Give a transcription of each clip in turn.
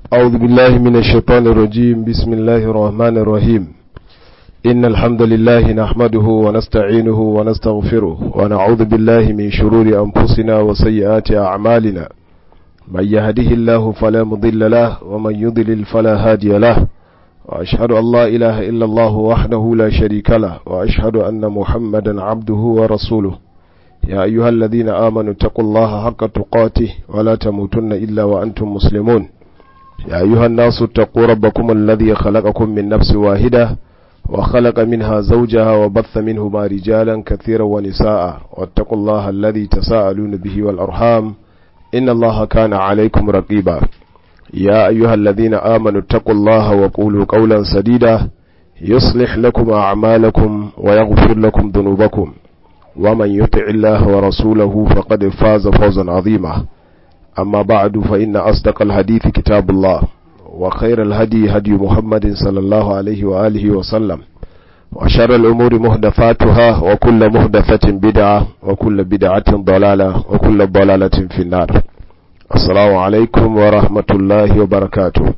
أعوذ بالله من الشيطان الرجيم بسم الله الرحمن الرحيم إن الحمد لله نحمده ونستعينه ونستغفره ونعوذ بالله من شرور أنفسنا وسيئات أعمالنا من يهده الله فلا مضل له ومن يضلل فلا هادي له وأشهد أن لا إله إلا الله وحده لا شريك له وأشهد أن محمدا عبده ورسوله يا أيها الذين آمنوا اتقوا الله حق تقاته ولا تموتن إلا وأنتم مسلمون يا أيها الناس اتقوا ربكم الذي خلقكم من نفس واحدة وخلق منها زوجها وبث منهما رجالا كثيرا ونساء واتقوا الله الذي تساءلون به والأرحام إن الله كان عليكم رقيبا يا أيها الذين آمنوا اتقوا الله وقولوا قولا سديدا يصلح لكم أعمالكم ويغفر لكم ذنوبكم ومن يطع الله ورسوله فقد فاز فوزا عظيما أما بعد فإن أصدق الحديث كتاب الله وخير الهدي هدي محمد صلى الله عليه وآله وسلم وشر الأمور مهدفاتها وكل مهدفة بدعة وكل بدعة ضلالة وكل ضلالة في النار السلام عليكم ورحمة الله وبركاته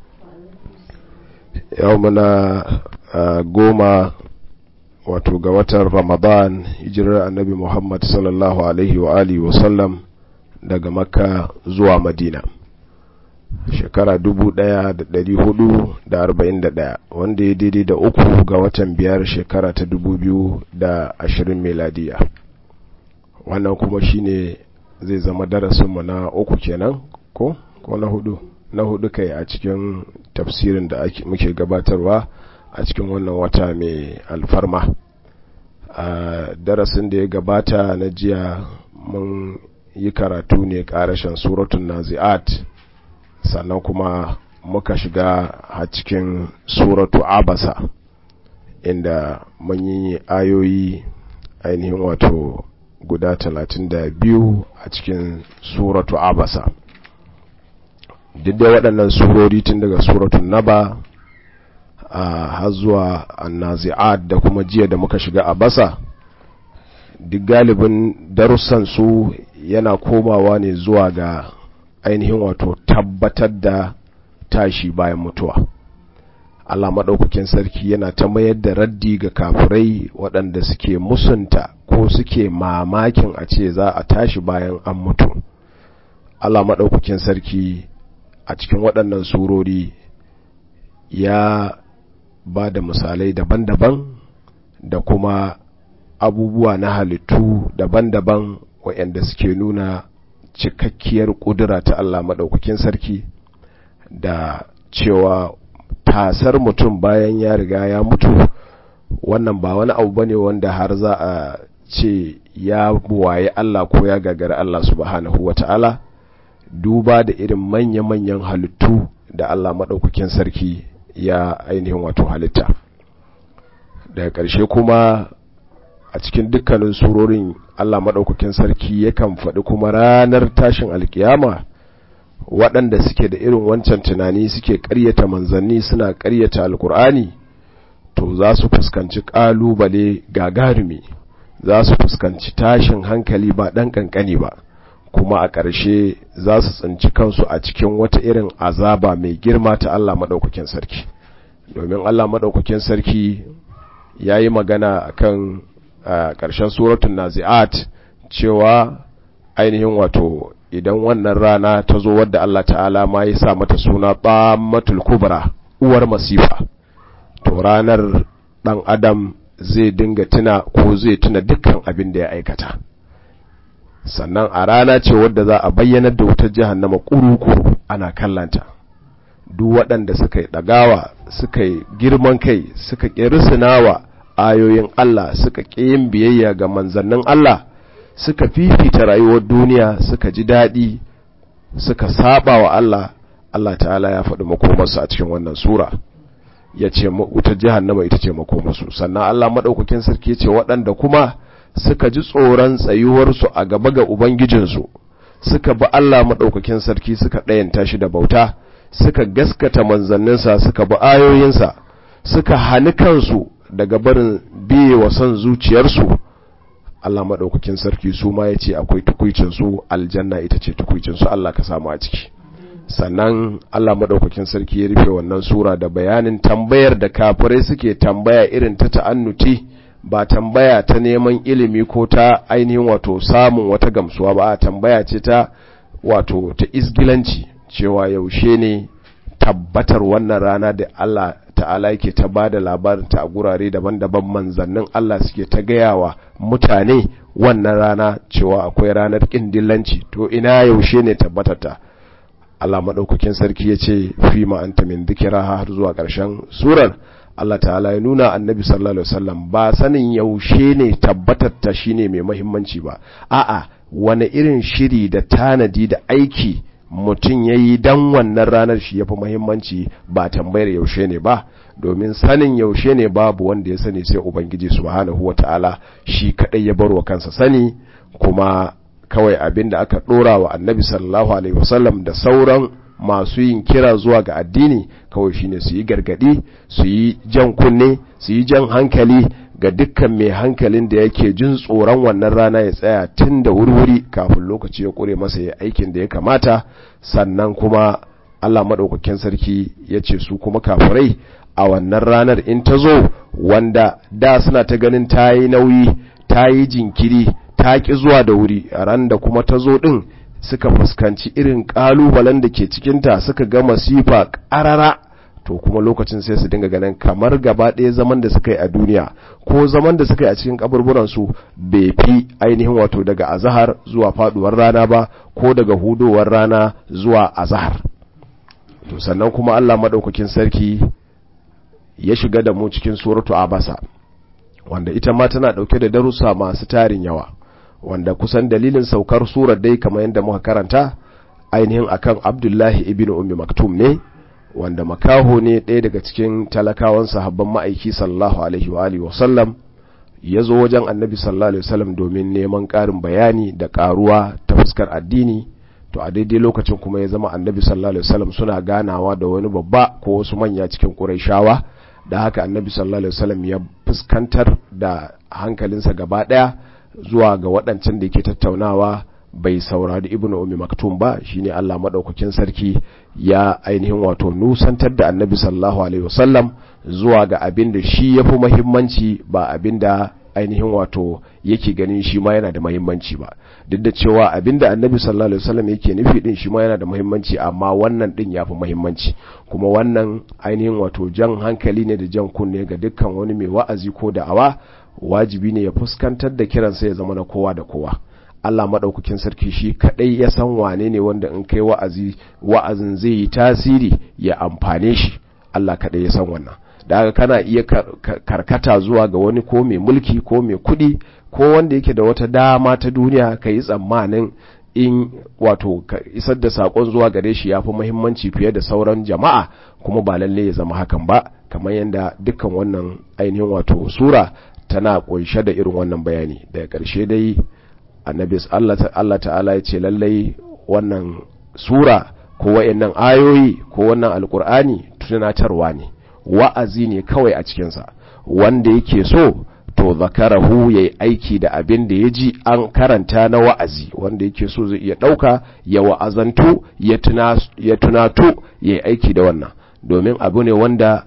يومنا قوما wato ga watan ramadan hijirar annabi muhammad sallallahu alaihi wa alihi wasallam daga makka zuwa madina shekara 1441 wanda ya daidai da uku ga watan biyar shekara ta 2020 meladiya wannan kuma shine zai zama darasinmu na uku kenan ko ko na hudu na hudu kai a cikin tafsirin da muke gabatarwa a cikin wannan wata mai alfarma a darasin da ya gabata na jiya mun yi karatu ne karashen suratun nazi'at sannan kuma muka shiga a cikin suratu abasa inda mun yi ayoyi ainihin wato guda talatin da biyu a cikin suratu abasa duk da waɗannan surori tun daga suratun naba a har zuwa annazi'at da kuma jiya da muka shiga a basa duk galibin darussan su yana komawa ne zuwa ga ainihin wato tabbatar da tashi bayan mutuwa Allah maɗaukakin sarki yana ta mayar da raddi ga kafirai waɗanda suke musunta ko suke mamakin a ce za a tashi bayan an mutu Allah maɗaukakin sarki a cikin waɗannan surori ya ba da misalai daban-daban da kuma abubuwa na halittu daban-daban waɗanda suke nuna cikakkiyar ƙudura ta Allah maɗaukakin sarki da cewa tasar mutum bayan ya riga ya mutu wannan ba wani abu bane wanda har za a ce ya buwaye Allah ko ya gagara Allah subhanahu wata'ala duba da irin manya-manyan halittu da Allah maɗaukakin sarki ya ainihin wato halitta daga ƙarshe kuma a cikin dukkanin surorin Allah maɗaukakin sarki yakan faɗi kuma ranar tashin alkiyama waɗanda suke da irin wancan tunani suke ƙaryata manzanni suna ƙaryata alkur'ani to za su fuskanci ƙalubale gagarumi za su fuskanci tashin hankali ba ɗan ƙanƙani ba kuma a ƙarshe za su tsinci kansu a cikin wata irin azaba mai girma ta Allah maɗaukakin sarki domin Allah maɗaukakin sarki ya yi magana a kan ƙarshen suratun nazi'at cewa ainihin wato idan wannan rana ta zo wadda Allah ta'ala ma ya sa mata suna ɓamatul kubra uwar masifa to ranar ɗan adam zai dinga tuna ko zai tuna dukkan abin da ya aikata sannan a rana ce wadda za a bayyanar da wutar jahannama kuru-kuru ana kallanta duk waɗanda suka yi ɗagawa suka yi girman kai suka ƙi risinawa ayoyin Allah suka ƙi yin biyayya ga manzannin Allah suka fifita rayuwar duniya suka ji daɗi suka saba wa Allah Allah ta'ala ya faɗi makomarsu a cikin wannan sura ya ce wutar jahannama ita ce makomarsu sannan Allah maɗaukakin sarki ce waɗanda kuma suka ji tsoron tsayuwarsu a gaba ga Ubangijinsu, suka bi Allah maɗaukakin sarki suka ɗayanta shi da bauta, suka gaskata manzanninsa suka bi ayoyinsa, suka hani kansu daga barin biye wa son zuciyarsu. Allah maɗaukakin sarki su ma ya ce akwai tukwicinsu aljanna ita ce tukwicinsu Allah ka samu a ciki. sannan Allah maɗaukakin sarki ya rufe wannan sura da bayanin tambayar da kafirai suke tambaya irin ta ta'annuti ba tambaya ta neman ilimi ko ta ainihin wato samun wata gamsuwa ba a tambaya ce ta wato ta isgilanci cewa yaushe ne tabbatar wannan rana da Allah ta'ala yake ta ba da labarinta a gurare daban-daban manzannin Allah suke ta gayawa mutane wannan rana cewa akwai ranar ƙin dillanci to ina yaushe ne tabbatarta Allah maɗaukakin sarki ya ce fi ma'anta min zikira har zuwa ƙarshen surar Allah ta'ala ya nuna annabi sallallahu alaihi wasallam ba sanin yaushe ne tabbatarta shine mai muhimmanci ba a'a wani irin shiri da tanadi da aiki mutum ya yi don wannan ranar shi ya fi muhimmanci ba tambayar yaushe ne ba domin sanin yaushe ne babu wanda ya sani sai ubangiji subhanahu wa ta'ala shi kaɗai ya bar wa kansa sani kuma kawai abin da aka ɗora wa annabi sallallahu alaihi wasallam da sauran masu yin kira zuwa ga addini kawai shine su yi gargadi su yi jan kunne su yi jan hankali ga dukkan mai hankalin da yake jin tsoron wannan rana ya tsaya tun da wurwuri kafin lokaci ya kure masa ya aikin da ya kamata sannan kuma Allah maɗaukakin sarki ya ce su kuma kafirai a wannan ranar in ta zo wanda da suna ta ganin ta yi nauyi ta yi jinkiri ta ƙi zuwa da wuri a ran da kuma ta zo ɗin suka fuskanci irin ƙalubalen da ke cikinta suka ga masifa ƙarara to kuma lokacin sai su dinga ganin kamar gaba ɗaya zaman da suka yi a duniya ko zaman da suka yi a cikin kaburburansu bai fi ainihin wato daga azahar zuwa faduwar rana ba ko daga hudowar rana zuwa azahar to sannan kuma Allah madaukakin sarki ya shiga da mu cikin suratu abasa wanda ita ma tana dauke da darussa masu tarin yawa wanda kusan dalilin saukar surar dai kamar yadda muka karanta ainihin akan Abdullahi ibn Ummi Maktum ne wanda makaho ne ɗaya daga cikin talakawan sahabban ma'aiki sallallahu alaihi wa alihi wasallam ya zo wajen annabi sallallahu alaihi wasallam domin neman ƙarin bayani da ƙaruwa ta fuskar addini to a daidai lokacin kuma ya zama annabi sallallahu alaihi wasallam suna ganawa da wani babba ko wasu manya cikin ƙurayshawa da haka annabi sallallahu alaihi wasallam ya fuskantar da hankalinsa gaba ɗaya zuwa ga waɗancan da yake tattaunawa bai saurari ibnu ummi maktum ba shine Allah madaukakin sarki ya ainihin wato nusantar da annabi sallallahu alaihi wasallam zuwa ga abin da shi yafi muhimmanci ba abin da ainihin wato yake ganin shi ma yana da muhimmanci ba duk da cewa abin da annabi sallallahu alaihi wasallam yake nufi din shi ma yana da muhimmanci amma wannan din yafi muhimmanci kuma wannan ainihin wato jan hankali ne da jan kunne ga dukkan wani mai wa'azi ko da'awa wajibi ne ya fuskantar da kiransa ya zama na kowa da kowa Allah maɗaukakin sarki shi kaɗai ya san wane ne wanda in kai wa'azi wa'azin zai yi tasiri ya amfane shi Allah kaɗai ya san wannan da haka kana iya karkata zuwa ga wani ko mai mulki ko mai kuɗi ko wanda yake da wata dama ta duniya ka yi tsammanin in wato ka isar da saƙon zuwa gare shi ya fi muhimmanci fiye da sauran jama'a kuma ba lalle ya zama hakan ba kamar yadda dukkan wannan ainihin wato sura tana ƙunshe da irin wannan bayani daga ƙarshe dai annabi Allah ta'ala ya ce lallai wannan sura ko wayannan ayoyi ko wannan alkur'ani tunatarwa ne wa'azi ne kawai a cikinsa wanda yake so to zakarahu yayi aiki da abin da ya ji an karanta na wa'azi wanda yake so zai iya ɗauka ya wa'azantu ya tunato ya yi aiki da wannan domin abu ne wanda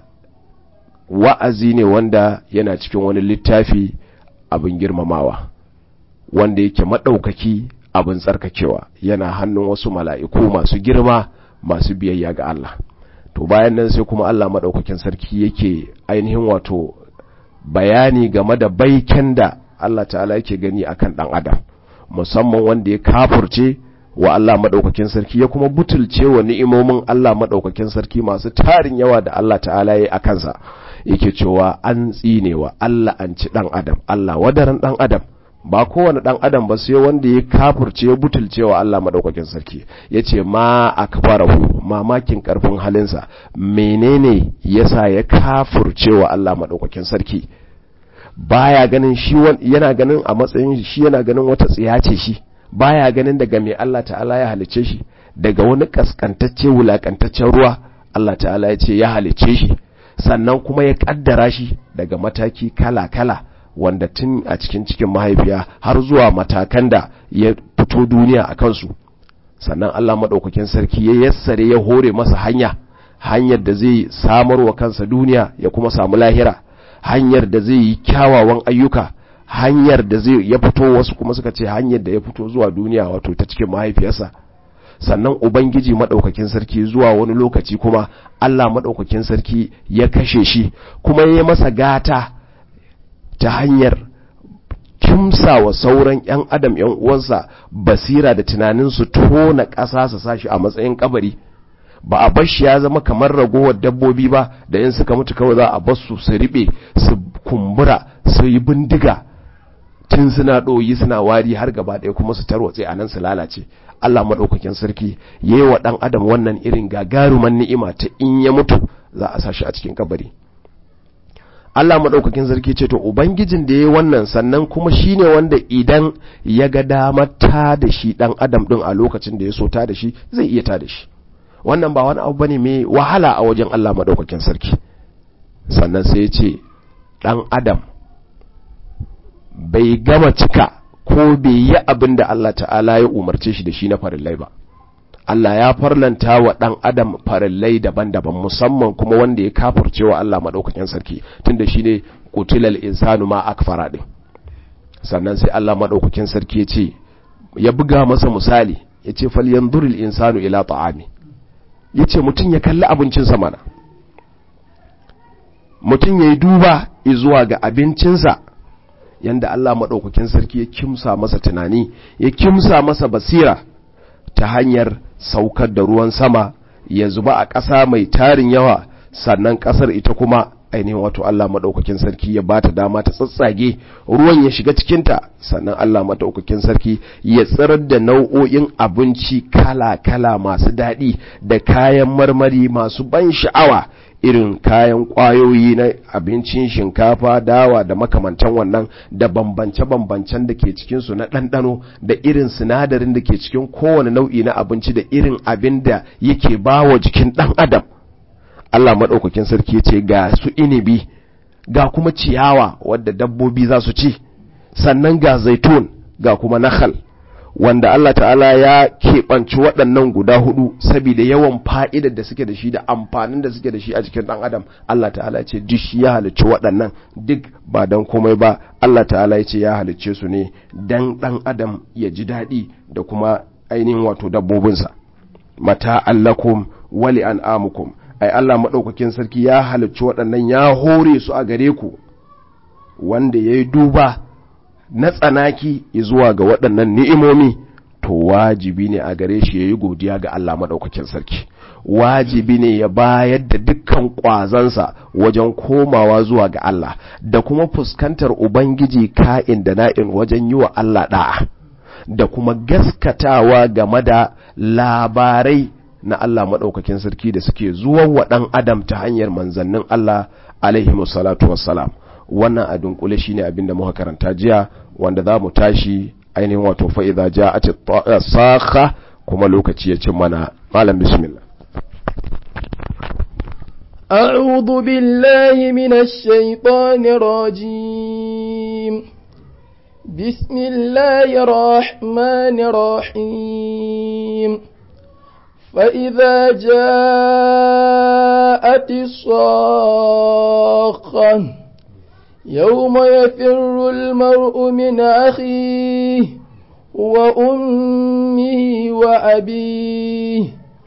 wa'azi ne wanda yana cikin wani littafi abin girmamawa wanda yake maɗaukaki abin tsarkakewa yana hannun wasu mala'iku masu girma masu biyayya ga Allah to bayan nan sai kuma Allah maɗaukakin sarki yake ainihin wato bayani game da baiken da Allah ta'ala yake gani akan ɗan adam musamman wanda ya kafurce wa Allah maɗaukakin sarki ya kuma butulce wa ni'imomin Allah maɗaukakin sarki masu tarin yawa da Allah ta'ala ya yi a kansa yake cewa an tsinewa Allah an ci ɗan adam Allah wadaran ɗan adam ba kowane ɗan adam ba sai wanda ya kafurce ya butulce wa Allah maɗaukakin sarki ya ce ma a kafarahu mamakin ƙarfin halinsa menene yasa ya kafurce wa Allah maɗaukakin sarki baya ganin shi yana ganin a matsayin shi yana ganin wata tsiya ce shi baya ganin daga mai Allah ta'ala ya halice shi daga wani kaskantacce wulakantaccen ruwa Allah ta'ala ya ce ya halice shi sannan kuma ya kaddara shi daga mataki kala-kala wanda tun a cikin cikin mahaifiya har zuwa matakan da ya fito duniya a kansu sannan Allah maɗaukakin sarki ya yassare ya hore masa hanya hanyar da zai samar wa kansa duniya ya kuma samu lahira hanyar da zai yi kyawawan ayyuka hanyar da zai ya fito wasu kuma suka ce hanyar da ya fito zuwa duniya wato ta cikin mahaifiyarsa sannan ubangiji maɗaukakin sarki zuwa wani lokaci kuma Allah maɗaukakin sarki ya kashe shi kuma ya yi masa gata ta hanyar kimsa wa sauran 'yan adam 'yan uwansa basira da tunanin su tona ƙasa su sashi a matsayin kabari ba a bar shi ya zama kamar ragowar dabbobi ba da in suka mutu kawai za a bar su su riɓe su kumbura su yi bindiga tun suna ɗoyi suna wari har gaba ɗaya kuma su tarwatse a nan su lalace Allah maɗaukakin sarki ya yi wa ɗan adam wannan irin gagaruman ni'ima ta in ya mutu za a sashi a cikin kabari Allah maɗaukakin sarki ce to ubangijin da ya yi wannan sannan kuma shine wanda idan ya ga damar ta da shi ɗan adam ɗin a lokacin da ya so ta da shi zai iya ta da shi wannan ba wani abu bane mai wahala a wajen Allah maɗaukakin sarki sannan sai ya ce ɗan adam bai gama cika ko bai yi abin da Allah ta'ala ya umarce shi da shi na farillai ba Allah ya farlanta wa ɗan adam farillai daban-daban musamman kuma wanda ya kafurce wa Allah maɗaukakin sarki tunda shi ne kutilal insanu ma akfara ɗin sannan sai Allah maɗaukakin sarki ya ce ya buga masa misali ya ce falyanzuril insanu ila ta'ami ya ce mutum ya kalli abincinsa mana mutum ya yi duba zuwa ga abincinsa yanda Allah maɗaukakin sarki ya kimsa masa tunani ya kimsa masa basira ta hanyar saukar da ruwan sama ya zuba a ƙasa mai tarin yawa sannan ƙasar ita kuma ainihin wato Allah maɗaukakin sarki ya bata dama ta tsatsage ruwan ya shiga cikinta sannan Allah maɗaukakin sarki ya tsirar da nau'o'in abinci kala-kala masu daɗi da kayan marmari masu ban sha'awa irin kayan ƙwayoyi na abincin shinkafa dawa da makamantan wannan da bambance-bambancen da ke cikinsu na ɗanɗano da irin sinadarin da ke cikin kowane nau'i na abinci da irin abin da yake ba wa jikin ɗan adam Allah maɗaukakin sarki ce ga su inibi ga kuma ciyawa wadda dabbobi za su ci sannan ga zaitun ga kuma nakhal wanda Allah ta'ala ya keɓanci waɗannan guda hudu saboda yawan fa'idar da suke da shi da amfanin da suke da shi a jikin ɗan adam Allah ta'ala ce duk shi ya halicci waɗannan duk ba don komai ba Allah ta'ala ya ce ya halicce su ne dan ɗan adam ya ji daɗi da kuma ainihin wato dabbobinsa mata allakum wali an amukum ai Allah maɗaukakin sarki ya halicci waɗannan ya hore su a gare ku wanda ya yi duba na tsanaki zuwa ga waɗannan ni'imomi to wajibi ne a gare shi ya yi godiya ga Allah maɗaukakin sarki wajibi ne ya bayar da dukkan ƙwazansa wajen komawa zuwa ga Allah da kuma fuskantar Ubangiji ka'in da na'in wajen yi wa Allah ɗa'a da kuma gaskatawa game da labarai na Allah maɗaukakin sarki da suke zuwan wa ɗan adam ta hanyar manzannin Allah alaihi salatu wassalam wannan a dunkule shine abin da muka karanta jiya wanda za mu tashi ainihin wato fa'iza ja a sakha kuma lokaci ya cin mana malam bismillah أعوذ بالله من الشيطان الرجيم بسم الله الرحمن الرحيم فإذا جاءت الصاخة يوم يفر المرء من أخيه وأمه وأبيه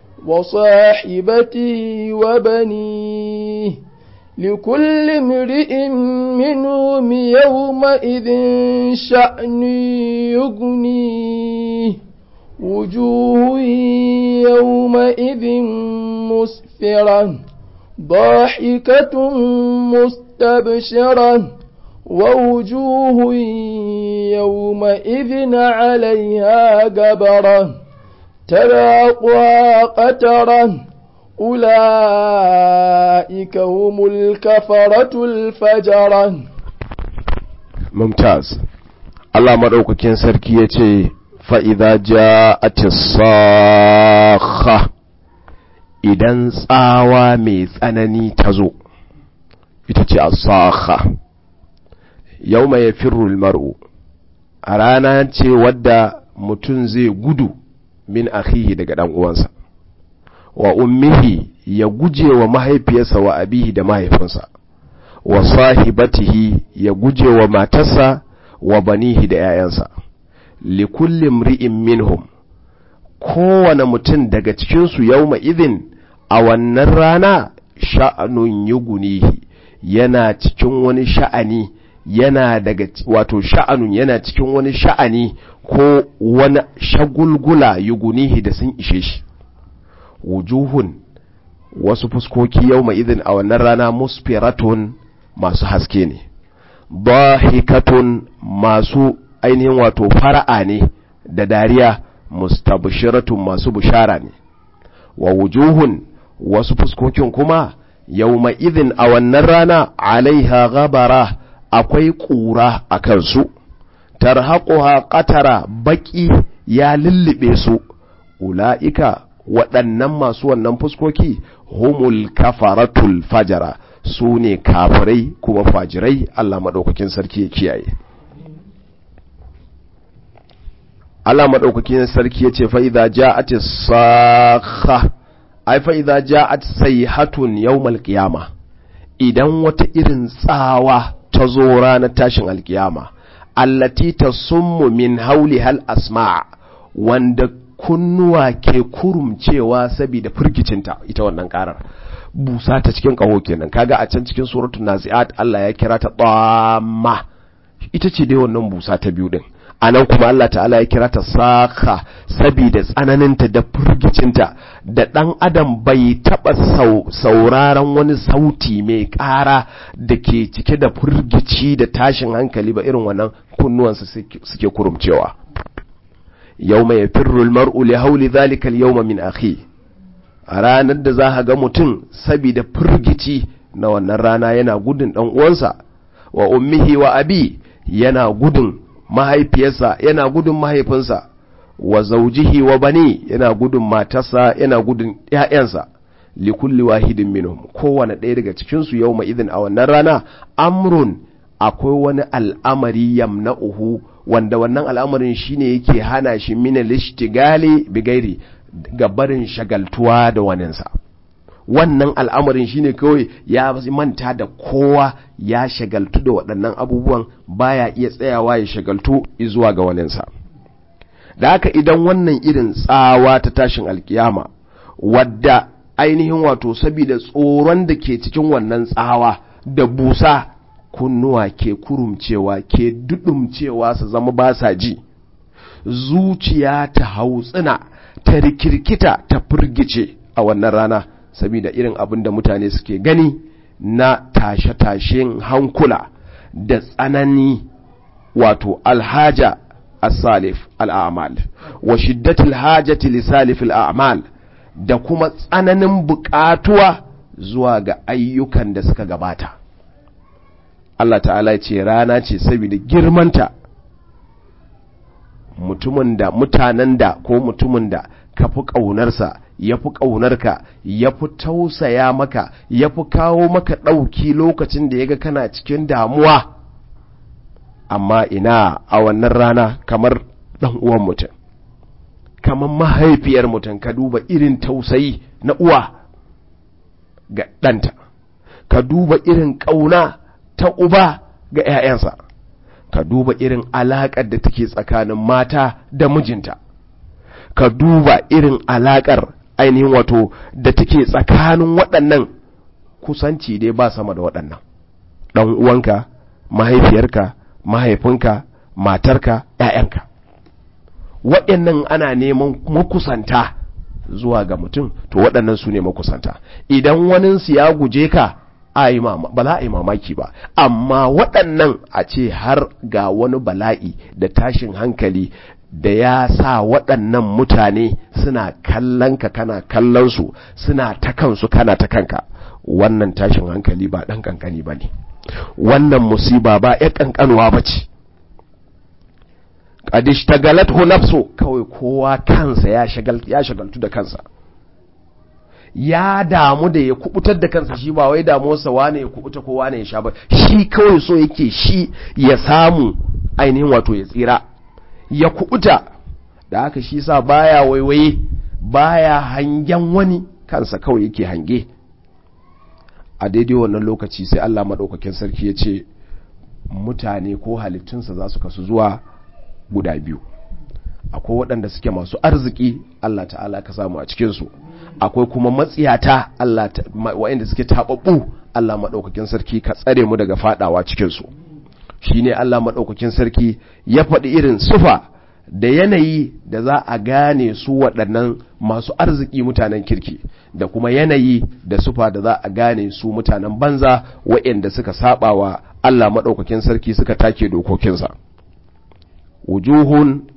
وصاحبته وبنيه لكل امرئ منهم يومئذ شأن يغنيه وجوه يومئذ مسفرة ضاحكة مستبشرة ووجوه يومئذ عليها قبرة تراقها قترة أولئك هم الكفرة الفجرة ممتاز Allah maɗaukakin sarki ya ce fa'iza ja a tisakha idan tsawa mai tsanani ta zo ita ce a sakha yau mai firul mar'u a rana ce wadda mutum zai gudu min akhihi daga dan uwansa wa ummihi ya guje wa mahaifiyarsa wa abihi da mahaifinsa wa sahibatihi ya guje wa matarsa wa banihi da ‘ya'yansa likulli mri'in minhum kowane mutum daga cikinsu yau idin a wannan rana sha'anun yugunihi yana cikin wani sha'ani yana daga wato sha'anun yana cikin wani sha'ani ko wani shagulgula yugunihi da sun ishe shi wujuhun wasu fuskoki yau idin a wannan rana musfiratun masu haske ne bahikatun masu ainihin wato fara'a ne da dariya mustabshiratun masu bushara ne wa wujuhun wasu fuskokin kuma yawma idhin a wannan rana alaiha ghabara akwai ƙura a kansu tarhaquha qatara baki ya lullube su ula'ika waɗannan masu wannan fuskoki humul kafaratul fajara su ne kafirai kuma fajirai Allah maɗaukakin sarki ya kiyaye Allah maɗaukakin sarki ya ce fa'iza ja'ati sakha ai fa'iza ja'at sayhatun yawmal qiyama idan wata irin tsawa ta zo ranar tashin alkiyama allati tasummu min hauli hal asma' wanda kunnuwa ke kurumcewa saboda firgicinta ita wannan karar busa ta cikin kaho kenan kaga a can cikin suratul naziat Allah ya kira ta dhamma ita ce dai wannan busa ta biyu din anan kuma Allah ta'ala ya kira ta saka saboda tsananinta da firgicinta da dan adam bai taba sauraron wani sauti mai ƙara da ke cike da firgici da tashin hankali ba irin wannan kunnuwansa suke kurumcewa yawma yafirru almar'u li hawli dhalika al-yawma min akhi a ranar da za ga mutum saboda firgici na wannan rana yana gudun dan uwansa wa ummihi wa abi yana gudun mahaifiyarsa yana gudun mahaifinsa wa zaujihi wa bani yana gudun matarsa yana gudun ƴaƴansa li kulli wahidin minhum kowane ɗaya daga cikin su yawma idin a wannan rana amrun akwai wani al'amari yamna'uhu wanda wannan al'amarin shine yake hana shi min al-ishtigali bigairi ga barin shagaltuwa da waninsa wannan al'amarin shine kawai ya manta da kowa ya shagaltu da waɗannan abubuwan baya iya tsayawa ya shagaltu zuwa ga waninsa da haka idan wannan irin tsawa ta tashin alkiyama wadda ainihin wato saboda tsoron da ke cikin wannan tsawa da busa kunnuwa ke kurumcewa ke dudumcewa su zama ba sa ji zuciya ta hautsina ta rikirkita ta firgice a wannan rana saboda irin abin da mutane suke gani na tashe-tashen hankula da tsanani wato alhaja as-salif al-a'mal wa shiddatul hajati li salif al-a'mal da kuma tsananin buƙatuwa zuwa ga ayyukan da suka gabata Allah ta'ala ya ce rana ce saboda girmanta mutumin da mutanen da ko mutumin da ka fi ƙaunarsa ya fi ƙaunarka ya fi tausaya maka ya fi kawo maka ɗauki lokacin da ya ga kana cikin damuwa amma ina a wannan rana kamar ɗan uwan mutum kamar mahaifiyar mutum ka duba irin tausayi na uwa ga ɗanta ka duba irin ƙauna ta uba ga 'ya'yansa ka duba irin alaƙar da take tsakanin mata da mijinta ka duba irin alaƙar ainihin wato da take tsakanin waɗannan kusanci dai ba sama da waɗannan ɗan uwanka mahaifiyarka mahaifinka matarka ‘ya'yanka waɗannan ana neman makusanta zuwa ga mutum to waɗannan su ne makusanta idan waninsu ya guje ka ba za a yi mamaki ba amma waɗannan a ce har ga wani bala'i da tashin hankali da ya sa waɗannan mutane suna kallon ka kana kallon su suna ta kansu kana ta kanka wannan tashin hankali ba ɗan ƙanƙani ba ne wannan musiba ba ya ƙanƙanuwa ba ce ƙadish ta galatho nafso kawai kowa kansa ya shagaltu da kansa ya damu da ya kubutar da kansa shi ba wai damuwarsa wane ya kubuta ko wane ya sha ba shi kawai so yake shi ya samu ainihin wato ya tsira ya kubuta da haka shi sa baya waiwaye baya hangen wani kansa kawai yake hange a daidai wannan lokaci sai Allah maɗaukakin sarki ya ce mutane ko halittunsa za su kasu zuwa guda biyu akwai waɗanda suke masu arziki Allah ta'ala ka samu a cikinsu akwai kuma matsiyata Allah waɗanda suke taɓaɓɓu Allah maɗaukakin sarki ka tsare mu daga faɗawa cikinsu shi ne Allah maɗaukakin sarki ya faɗi irin sufa da yanayi da za a gane su waɗannan masu arziki mutanen kirki da kuma yanayi da sufa da za a gane su mutanen banza waɗanda suka saba wa Allah maɗaukakin sarki suka take dokokinsa wujuhun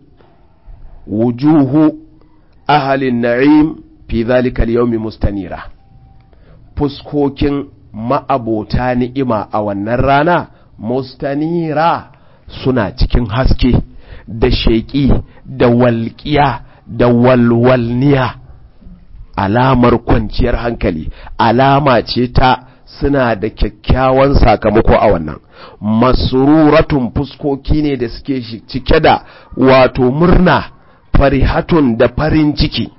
wujuhu ahalin na'im fi zalika al-yawmi mustanira fuskokin ma'abota ni'ima a wannan rana mustanira suna cikin haske da sheƙi da walƙiya da walwalniya alamar kwanciyar hankali alama ce ta suna da kyakkyawan sakamako a wannan masururatun fuskoki ne da suke cike da wato murna farihatun da farin ciki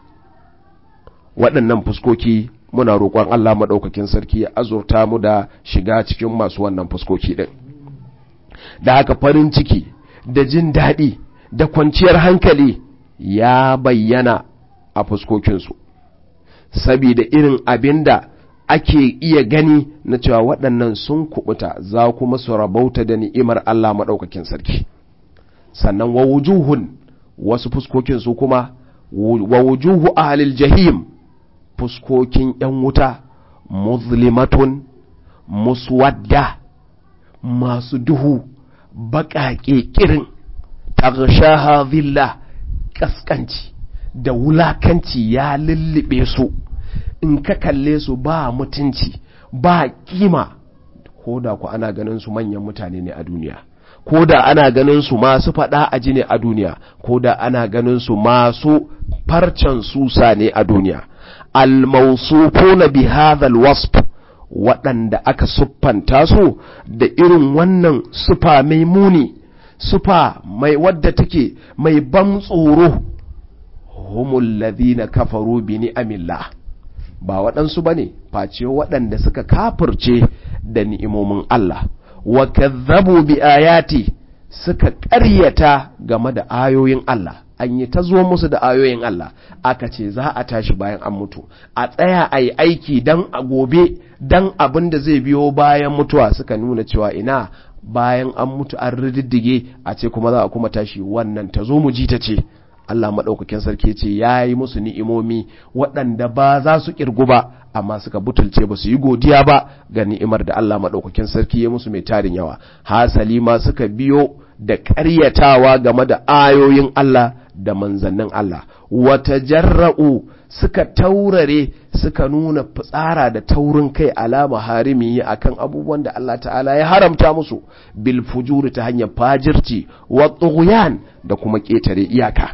waɗannan fuskoki muna roƙon Allah maɗaukakin sarki ya azurta mu da shiga cikin masu wannan fuskoki ɗin da haka farin ciki da jin daɗi da kwanciyar hankali ya bayyana a fuskokinsu sabida irin abin da ake iya gani na cewa waɗannan sun kubuta za kuma su rabauta da ni'imar Allah maɗaukakin sarki sannan wa wujuhun wasu fuskokin su kuma wa wujuhu ahlil jahim fuskokin ‘yan wuta muslimatun muswadda masu duhu baƙaƙe ƙirin tagshaha zilla ƙasƙanci da wulakanci ya lullube su in ka kalle su ba mutunci ba kima ko da ku ana ganin su manyan mutane ne a duniya ko da ana ganin su masu faɗa a ji ne a duniya ko da ana ganin su masu farcen susa ne a duniya almausufuna bi hadhal wasf waɗanda aka siffanta su da irin wannan sufa mai muni sufa mai wadda take mai ban tsoro humul ladhina kafaru bi ni'amillah ba waɗansu bane face waɗanda suka kafirce da ni'imomin Allah wa kazzabu bi ayati suka ƙaryata game da ayoyin Allah an yi ta zo musu da ayoyin Allah aka ce za a tashi bayan an mutu a tsaya a yi aiki don a gobe don abin da zai biyo bayan mutuwa suka nuna cewa ina bayan an mutu an rididdige a ce kuma za a kuma tashi wannan ta zo mu ji ta ce Allah maɗaukakin sarki ce ya yi musu ni'imomi waɗanda ba za su ƙirgu ba amma suka butulce ba su yi godiya ba ga ni'imar da Allah maɗaukakin sarki ya musu mai tarin yawa hasali ma suka biyo da ƙaryatawa game da ayoyin Allah da manzannin Allah wata jarra'u suka taurare suka nuna fitsara da taurin kai alama harimi akan abubuwan da Allah ta'ala ya haramta musu bil fujuri ta hanyar fajirci wa tughyan da kuma ƙetare iyaka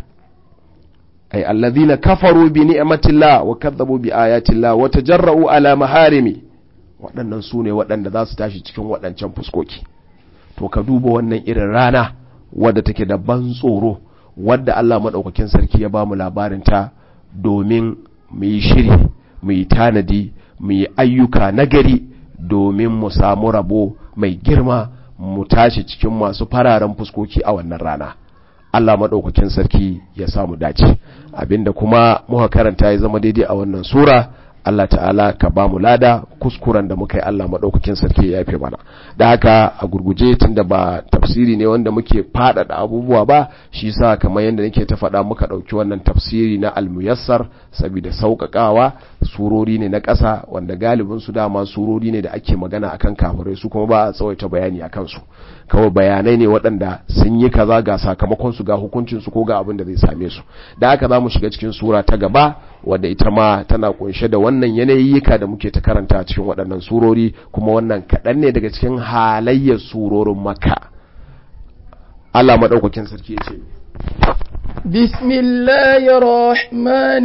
ay alladhina kafaru bi ni'matillah wa kadzabu bi ayatillah wa tajarra'u ala maharimi waɗannan su ne waɗanda za su tashi cikin waɗancan fuskoki to ka duba wannan irin rana wadda take da ban tsoro wadda Allah maɗaukakin sarki ya ba mu labarinta domin mu yi shiri mu yi tanadi mu yi ayyuka nagari domin mu samu rabo mai girma mu tashi cikin masu fararen fuskoki a wannan rana Allah maɗaukakin sarki ya samu dace abinda kuma muka karanta ya zama daidai a wannan sura Allah ta'ala ka ba mu lada kuskuren da muka yi Allah maɗaukakin sarki ya yafe mana da haka a gurguje tun da ba tafsiri ne wanda muke faɗaɗa abubuwa ba shi sa kamar yadda nake ta faɗa muka ɗauki wannan tafsiri na almuyassar saboda sauƙaƙawa surori ne na ƙasa wanda galibin su dama surori ne da ake magana akan kafirai su kuma ba a tsawaita bayani akan su kawai bayanai ne waɗanda sun yi kaza ga sakamakon su ga hukuncin su ko ga abin da zai same su da haka za mu shiga cikin sura ta gaba wadda ita ma tana kunshe da wannan yanayyika da muke ta karanta cikin waɗannan surori kuma wannan kaɗan ne daga cikin halayyar surorin maka Allah maɗaukakin sarki ya ce بسم الله الرحمن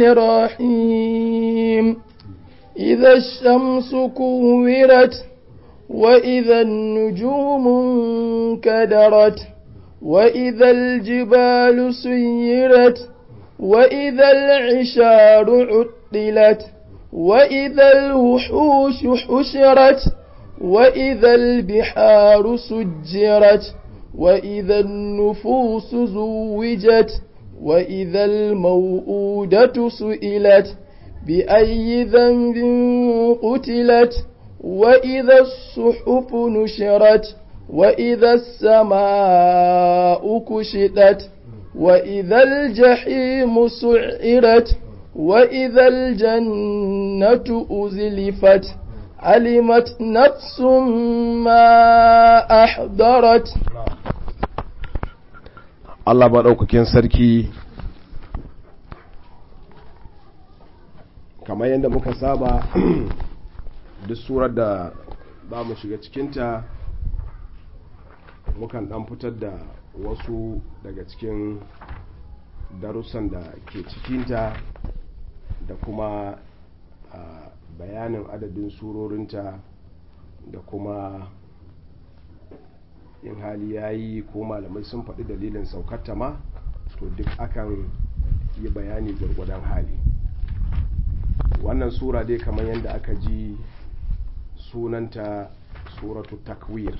الرحيم إذا الشمس كورت وإذا النجوم انكدرت وإذا الجبال سيرت وإذا العشار عطلت وإذا الوحوش حشرت وإذا البحار سجرت وإذا النفوس زوجت وإذا الموءودة سئلت بأي ذنب قتلت وإذا الصحف نشرت وإذا السماء كشطت وإذا الجحيم سعرت وإذا الجنة أزلفت علمت نفس ما أحضرت Allah maɗaukakin sarki kamar yadda muka saba duk surar da za mu shiga cikinta mukan ɗan fitar da wasu daga cikin darussan da ke cikinta da kuma bayanin adadin surorinta da kuma in hali ya yi ko malamai sun faɗi dalilin saukarta ma to duk akan yi bayani gwargwadon hali wannan sura dai kamar yadda aka ji sunanta suratu takwir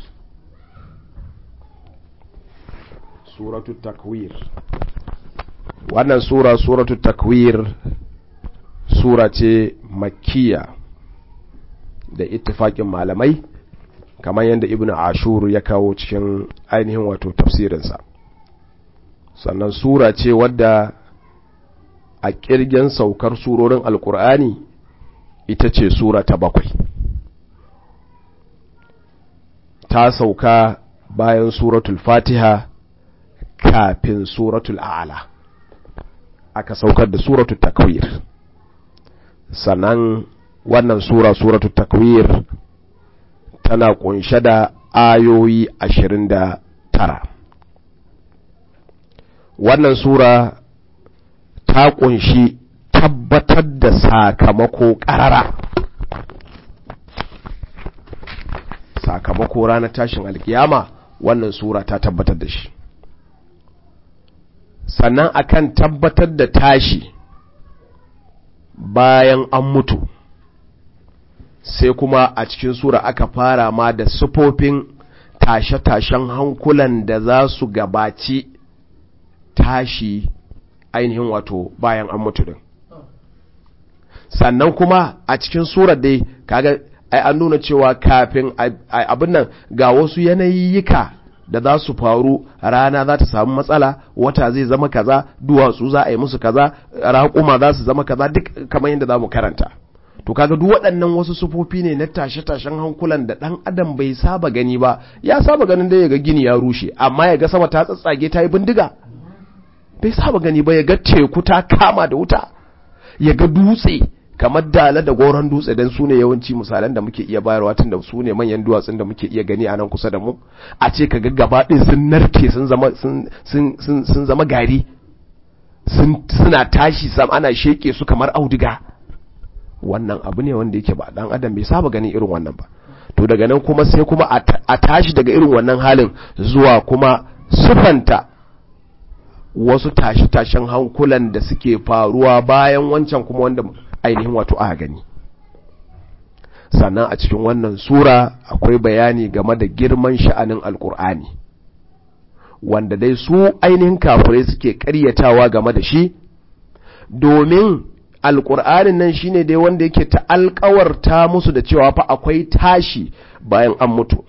suratu takwir wannan sura suratu takwir sura ce makkiya da ittifaƙin malamai kamar yadda ibn ashur ya kawo cikin ainihin wato tafsirinsa sannan sura ce wadda a ƙirgen saukar surorin alkur'ani ita ce sura ta bakwai ta sauka bayan suratul fatiha kafin suratul a'ala aka saukar da suratul takwir sannan wannan sura suratul takwir tana kunshe da ayoyi ashirin da tara wannan sura ta kunshi tabbatar da sakamako ƙarara sakamako ranar tashin alkiyama wannan sura ta tabbatar da shi sannan akan tabbatar da tashi bayan an mutu sai kuma a cikin sura aka fara ma da sufofin tashe-tashen hankulan da za su gabaci tashi ainihin wato bayan an mutu din sannan kuma a cikin surar dai kaga ai an nuna cewa kafin abin nan ga wasu yanayiyyika da za su faru rana za ta samu matsala wata zai zama kaza duwatsu za a yi musu kaza raƙuma za su zama kaza duk kamar yadda za mu karanta to kaga duk waɗannan wasu sufofi ne na tashe-tashen hankulan da ɗan adam bai saba gani ba ya saba ganin da ya ga gini ya rushe amma ya ga sama ta tsatsage ta yi bindiga bai saba gani ba ya ga teku ta kama da wuta ya ga dutse kamar dala da goron dutse don su ne yawanci misalan da muke iya bayarwa tun da su ne manyan duwatsun da muke iya gani a nan kusa da mu a ce ka ga gaba ɗin sun narke sun zama sun zama gari suna tashi sam ana sheke su kamar auduga wannan abu ne wanda yake ba dan adam bai saba ganin irin wannan ba to daga nan kuma sai kuma a tashi daga irin wannan halin zuwa kuma sufanta wasu tashi-tashen hankulan da suke faruwa bayan wancan kuma wanda ainihin wato aka gani sannan a cikin wannan sura akwai bayani game da girman sha'anin alkur'ani wanda dai su ainihin kafirai suke karyatawa game da shi domin alkur'anin nan shine dai wanda yake ta alkawarta musu da cewa fa akwai tashi bayan an mutu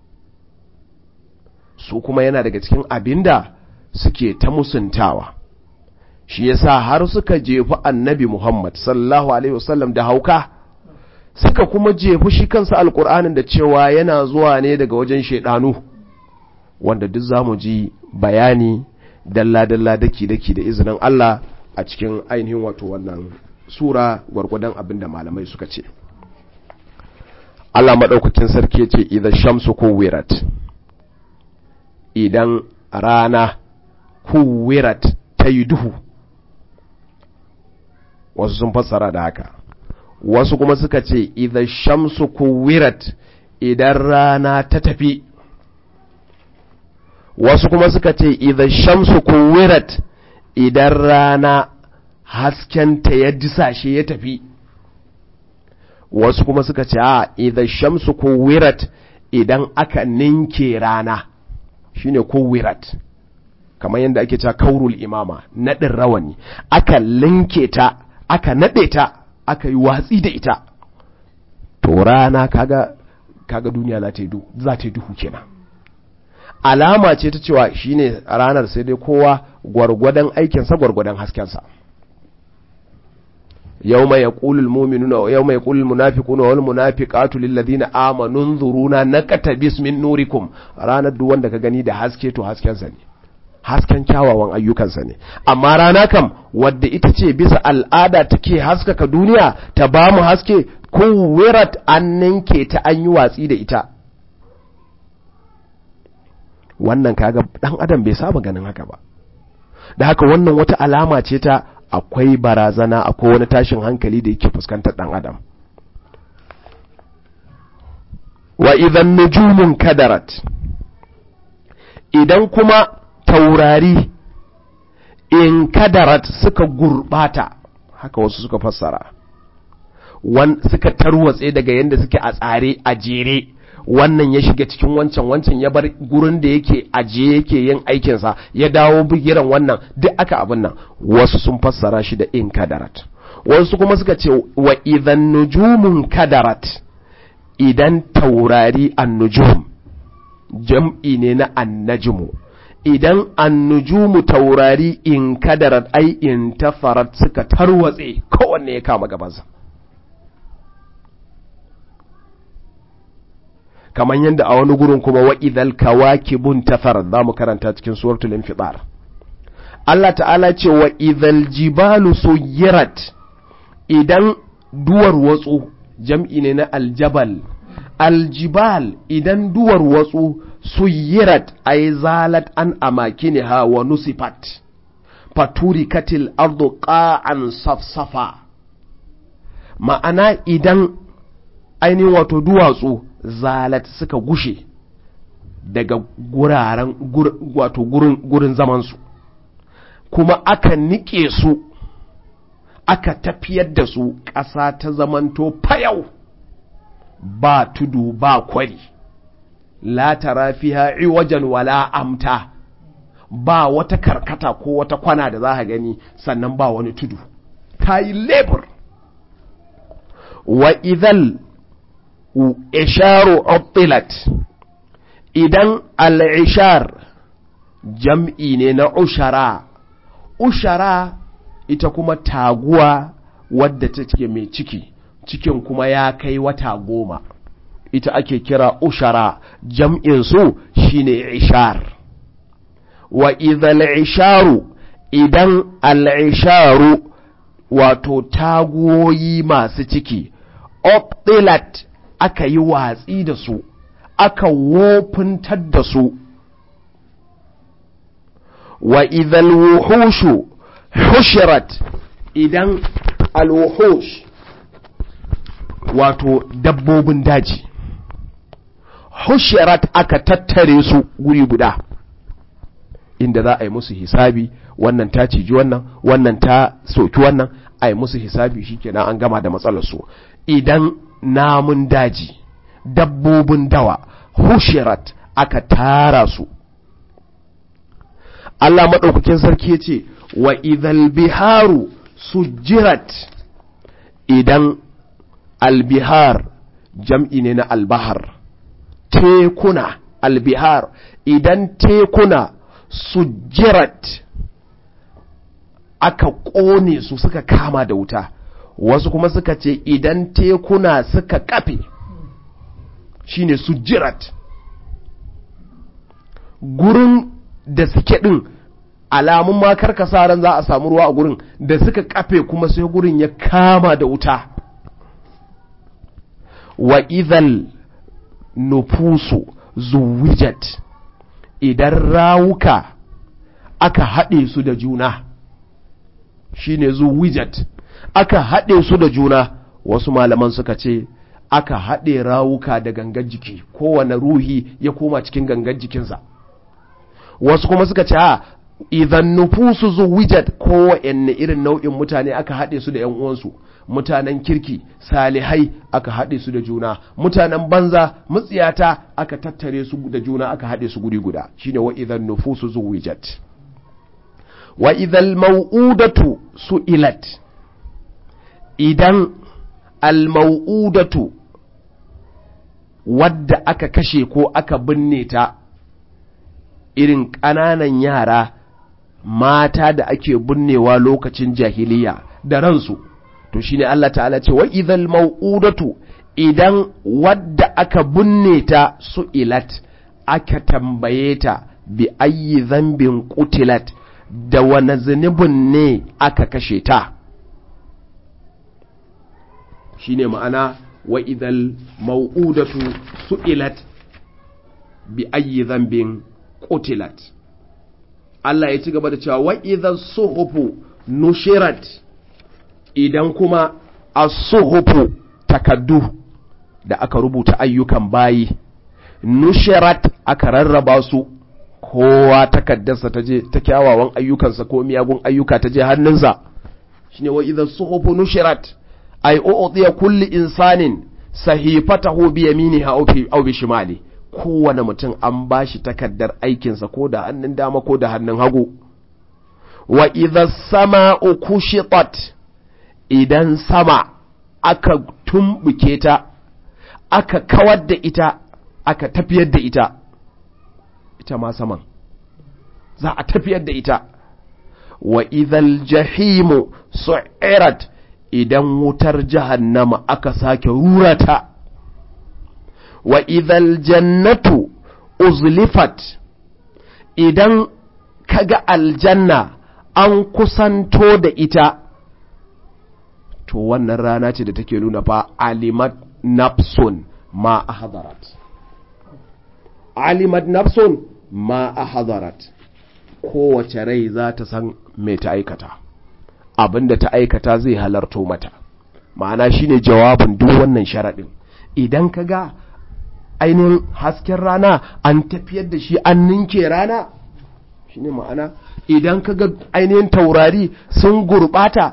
su kuma yana daga cikin abinda suke ta musuntawa shi yasa har suka jefi annabi Muhammad sallallahu alaihi wasallam da hauka suka kuma jefi shi kansa alkur'anin da cewa yana zuwa ne daga wajen shaidanu wanda duk zamu ji bayani dalla-dalla daki-daki da izinin Allah a cikin ainihin wato wannan sura gwargwadon abin da malamai suka ce Allah maɗaukakin sarki ce idan shamsu kuwirat idan rana kuwirat ta yi duhu wasu sun fassara da haka wasu kuma suka ce idan shamsu kuwirat idan rana ta tafi wasu kuma suka ce idan shamsu kuwirat idan rana haskenta ya disashe ya tafi wasu kuma suka ce a idan shamsu ko wirat idan aka ninke rana shine ko wirat kamar yadda ake cewa kaurul imama naɗin rawani aka linke ta aka naɗe ta aka yi watsi da ita to rana kaga kaga duniya za ta yi duhu za ta yi duhu kenan alama ce ta cewa shine ranar sai dai kowa gwargwadon aikinsa gwargwadon haskensa yawma yaqulu almu'minuna wa yawma yaqulu almunafiquna wal munafiqatu lil ladina amanu nzuruna naqtabis min nurikum ranar duk wanda ka gani da haske to haskensa ne hasken kyawawan ayyukansa ne amma rana kam wadda ita ce bisa al'ada take haskaka duniya ta ba mu haske ko wirat an ninke ta an yi watsi da ita wannan kaga dan adam bai saba ganin haka ba da haka wannan wata alama ce ta akwai barazana akwai wani tashin hankali da yake fuskantar dan adam wa idan nujumun kadarat idan kuma taurari in kadarat suka gurbata haka wasu suka fassara wan suka tarwatse daga yadda suke a tsare a jere wannan ya shiga cikin wancan wancan ya bar gurin da yake ajiye yake yin aikinsa ya dawo bigiran wannan duk aka abin nan wasu sun fassara shi da in kadarat wasu kuma suka ce wa idan nujumun kadarat idan taurari an nujum jam'i ne na annajmu idan annujumu taurari in kadarat ai in tafarat suka tarwatse kowanne ya kama gabansa kamar yadda a wani gurin kuma wa idhal kawakibun tafarat za mu karanta cikin suratul infitar Allah ta'ala ce wa idhal jibalu suyirat idan duwar watsu jam'i ne na aljabal aljibal idan duwar watsu suyirat ay zalat an amakiniha wa nusifat faturikatil ardu qa'an safsafa ma'ana idan ainihin wato duwatsu zalat suka gushe daga guraren wato gurin, gurin zamansu kuma aka nike su aka tafiyar da su ƙasa ta zamanto fayau ba tudu ba kwari la tara fiha iwajan wala amta ba wata karkata ko wata kwana da za ka gani sannan ba wani tudu ta yi lebur wa idhal isharu ubtilat idan al-ishar jam'i ne na ushara ushara ita kuma taguwa wadda take mai ciki cikin kuma ya kai wata goma ita ake kira ushara jam'in su shine ishar wa idhal isharu idan al-isharu wato taguwoyi masu ciki optilat aka yi watsi da su aka wofintar da su wa idhal wuhushu hushirat idan al-wuhush wato dabbobin daji hushirat aka tattare su guri guda inda za a yi musu hisabi wannan ta ciji wannan wannan ta soki wannan a yi musu hisabi shikenan an gama da matsalar su idan namun daji dabbobin dawa hushirat aka tara su Allah maɗaukakin sarki ya ce wa idhal biharu sujirat idan albihar jam'i ne na albahar tekuna albihar idan tekuna sujirat aka ƙone su suka kama da wuta wasu kuma suka ce idan tekuna suka kafe shine sujirat gurin da suke ɗin alamun ma karkasa ran za a samu ruwa a gurin da suka kafe kuma sai gurin ya kama da wuta wa idhal nufusu zuwijat idan rawuka aka haɗe su da juna shine zuwijat aka haɗe su da juna wasu malaman suka ce aka haɗe rawuka da gangan jiki kowane ruhi ya koma cikin gangan jikinsa wasu kuma suka ce a idan nufusu zuwijat kowanne irin nau'in mutane aka haɗe su da ‘yan uwansu mutanen kirki salihai aka haɗe su da juna mutanen banza mutsiyata aka tattare su da juna aka haɗe su guri guda shine wa idan nufusu zuwijat wa idan mau'udatu su'ilat idan al-mau'udatu wadda aka kashe ko aka binne ta irin ƙananan yara mata da ake binnewa lokacin jahiliya da ransu to shine Allah ta'ala ce wa idhal mau'udatu idan wadda aka binne ta su'ilat aka tambaye ta bi ayyi zambin qutilat da wani zunubin ne aka kashe ta shine ma'ana wa idhal mau'udatu su'ilat bi ayyi zambin qutilat Allah ya ci gaba da cewa wa idhas suhufu nushirat idan kuma as-suhufu takaddu da aka rubuta ayyukan bayi nushirat aka rarraba su kowa takaddarsa ta je ta kyawawan ayyukansa ko miyagun ayyuka ta je hannunsa shine wa idhas suhufu nushirat ay u'tiya kulli insanin sahifatahu bi yaminiha aw bi shimali kowane mutum an bashi takaddar aikinsa ko da hannun dama ko da hannun hagu wa idha sama'u kushitat idan sama aka tumbuke ta aka kawar da ita aka tafiyar da ita ita ma saman za a tafiyar da ita wa idhal jahimu su'irat idan wutar jahannama aka sake rurata wa idhal jannatu uzlifat idan kaga aljanna an kusanto da ita to wannan rana ce da take nuna fa alimat nafsun ma ahdarat alimat nafsun ma ahdarat kowace rai za ta san me ta aikata abinda ta aikata zai halarto mata ma'ana shine jawabin duk wannan sharaɗin idan ka ga ainihin hasken rana an tafiyar da shi an ninke rana shine ma'ana idan ka ga ainihin taurari sun gurɓata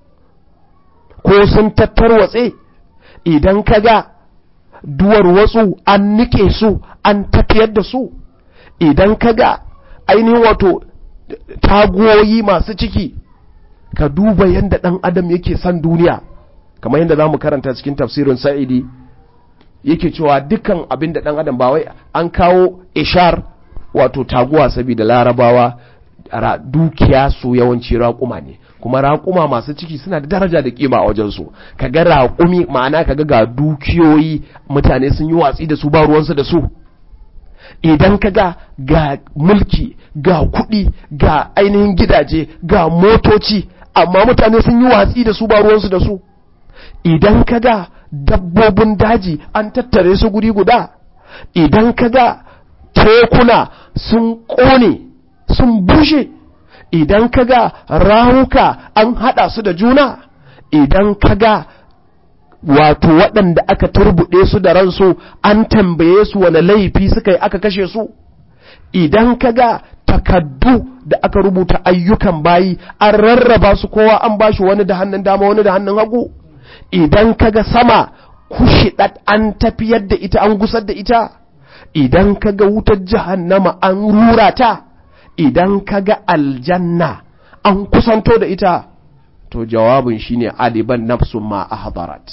ko sun tattarwatse idan ka ga duwar watsu an nike su an tafiyar da su idan ka ga ainihin wato tagoyi masu ciki ka duba yadda ɗan adam yake son duniya kamar yadda za mu karanta cikin tafsirin sa'idi yake cewa dukkan abin da ɗan adam ba wai an kawo ishar wato taguwa saboda larabawa dukiya su yawanci raƙuma ne kuma raƙuma masu ciki suna da daraja da kima a wajensu kaga raƙumi ma'ana kaga ga dukiyoyi mutane sun yi watsi da su ba ruwansu da su idan kaga ga mulki ga kuɗi ga ainihin gidaje ga motoci amma mutane sun yi watsi da su ba ruwansu da su idan kaga dabbobin daji an tattare su guri guda idan kaga tekuna sun ƙone sun bushe idan kaga rawuka an haɗa su da juna idan kaga wato waɗanda aka turbuɗe su da ransu an tambaye su wani laifi suka yi aka kashe su idan kaga takaddu da aka rubuta ayyukan bayi an rarraba su kowa an bashi wani da hannun dama wani da hannun hagu idan kaga sama kushidat an tafiyar da ita an gusar da ita idan kaga wutar jahannama an rura ta idan kaga aljanna an kusanto da ita to jawabin shine aliban nafsun ma ahdarat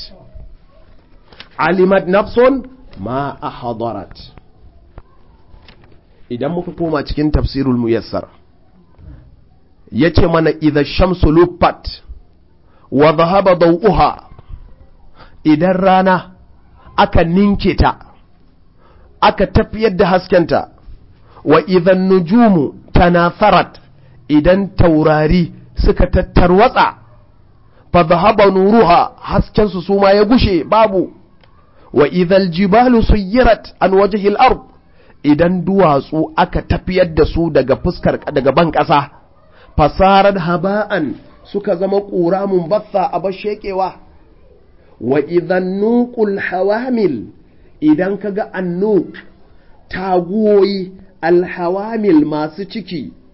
alimat nafsun ma ahdarat idan muka koma cikin tafsirul muyassar yace mana idza shamsu luffat wa dhahaba dawuha idan rana aka ninke ta aka tafiyar da haskenta wa idan nujumu tanafarat idan taurari suka tattarwatsa fa dhahaba nuruha hasken su suma ya gushe babu wa idhal jibalu suyirat an wajhil ard idan duwatsu aka tafiyar da su daga fuskar daga ban ƙasa fasarar haba'an suka zama ƙura batsa a bashekewa wa idan nuqul hawamil idan kaga annuk taguwoyi alhawamil masu ciki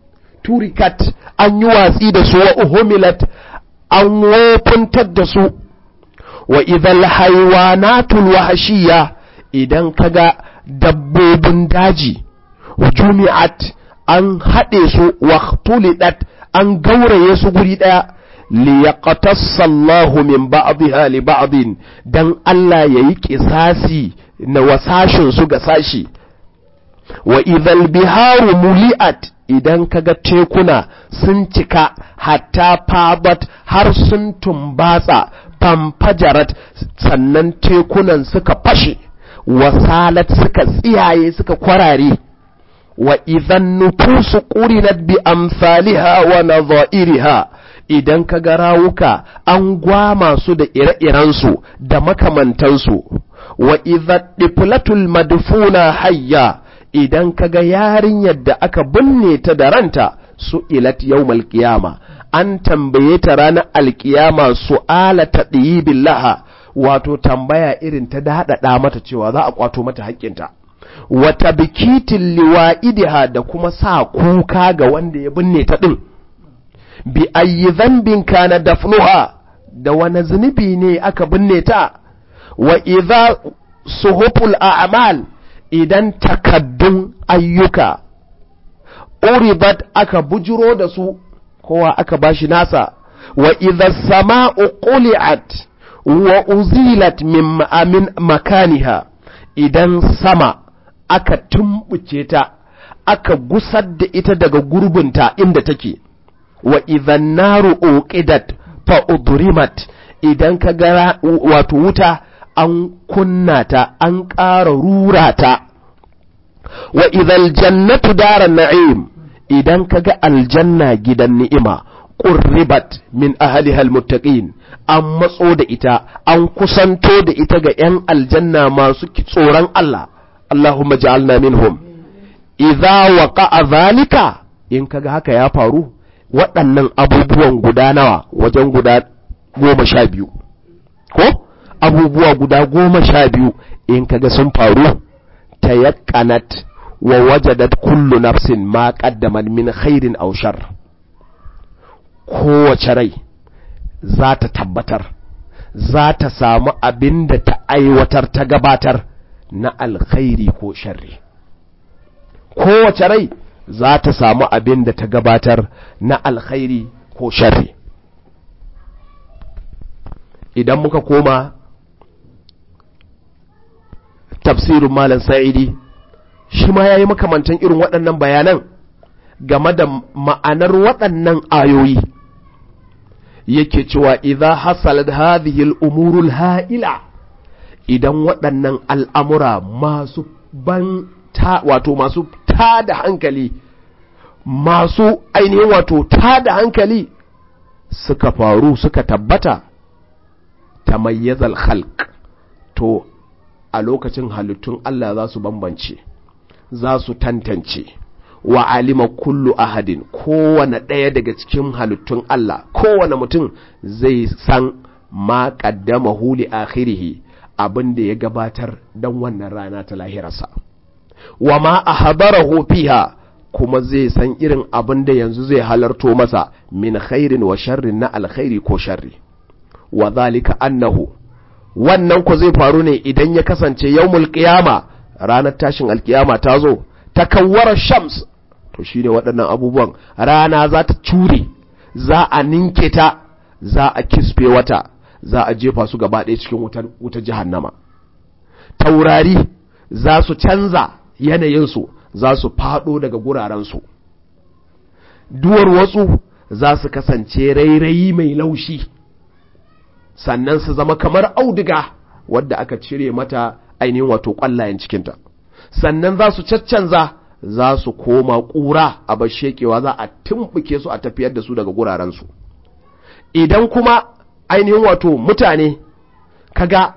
turikat an yi watsi da su wa uhumilat an wofuntar da su wa idhal haywanatul wahshiyya idan kaga dabbobin daji jumi'at an haɗe su wa tulidat an gauraye su guri ɗaya liyaqtassa Allahu min ba'dha li ba'din dan Allah yayi kisasi na wasashin su ga sashi wa idhal biharu muli'at idan kaga tekuna sun cika hatta fabat har sun tumbatsa famfajarat sannan tekunan suka fashe wasalat suka tsiyaye suka kwarare wa idan nufusu qurinat bi amsaliha wa nadha'iriha idan kaga rawuka an gwama su da ire-irensu da makamantansu wa idza diflatul madfuna hayya idan kaga yarinyar da aka binne ta da ranta su ilat yawmal qiyama an tambaye ta ranar alkiyama su'ala ta billaha wato tambaya irin ta daɗaɗa mata cewa za a kwato mata haƙƙinta wata bikitin liwa'idiha da kuma sa kuka ga wanda ya binne ta ɗin bi ayi zambin kana dafnuha da wani zunubi ne aka binne ta wa idza suhuful a'mal idan takaddun ayyuka uribat aka bujiro da su kowa aka bashi nasa wa idza sama'u quli'at wa uzilat min amin makaniha idan sama aka tumbuce ta aka gusar da ita daga gurbinta inda take wa idza naru uqidat fa udrimat idan ka ga wato wuta an kunna ta an ƙara rura ta wa idhal jannatu daran na'im idan ka ga aljanna gidan ni'ima qurribat min ahliha almuttaqin an matso da ita an kusanto da ita ga yan aljanna masu tsoron Allah Allahumma ja'alna minhum idza waqa'a zalika in kaga haka ya faru waɗannan abubuwan guda nawa wajen guda goma sha biyu ko abubuwa guda goma sha biyu in kaga sun faru ta yakanat wa wajadat kullu nafsin ma qaddamat min khairin aw shar kowace rai za ta tabbatar za ta samu abin da ta aiwatar ta gabatar na alkhairi ko sharri kowace rai za ta samu abin da ta gabatar na alkhairi ko sharri idan muka koma tafsirin malam sa'idi shi ma ya yi makamantan irin waɗannan bayanan game da ma'anar waɗannan ayoyi yake cewa idza hasalat hadhihi al-umurul ha'ila idan waɗannan al'amura masu ban ta wato masu tada hankali masu ainihin wato tada hankali suka faru suka tabbata tamayyazal khalq to a lokacin halittun Allah za su bambance za su tantance wa alima kullu ahadin kowane ɗaya daga cikin halittun Allah kowane mutum zai san ma qaddama huli akhirihi abin da ya gabatar don wannan rana ta lahirarsa wa ma ahbarahu fiha kuma zai san irin abin da yanzu zai halarto masa min khairin wa sharrin na alkhairi ko sharri wa zalika annahu wannan ku zai faru ne idan ya kasance yawmul qiyama ranar tashin alkiyama ta zo takawwara shams to shine waɗannan abubuwan rana za ta cure za a ninke ta za a kisfe wata za a jefa su gaba ɗaya cikin wutar wutar jahannama taurari za su canza yanayinsu za su faɗo daga gurarensu duwar wasu za su kasance rairayi mai laushi sannan su zama kamar auduga wadda aka cire mata ainihin wato ƙwallayen cikinta sannan za su caccanza za su koma ƙura a bashekewa za a tumɓuke su a tafiyar da su daga gurarensu idan kuma ainihin wato mutane kaga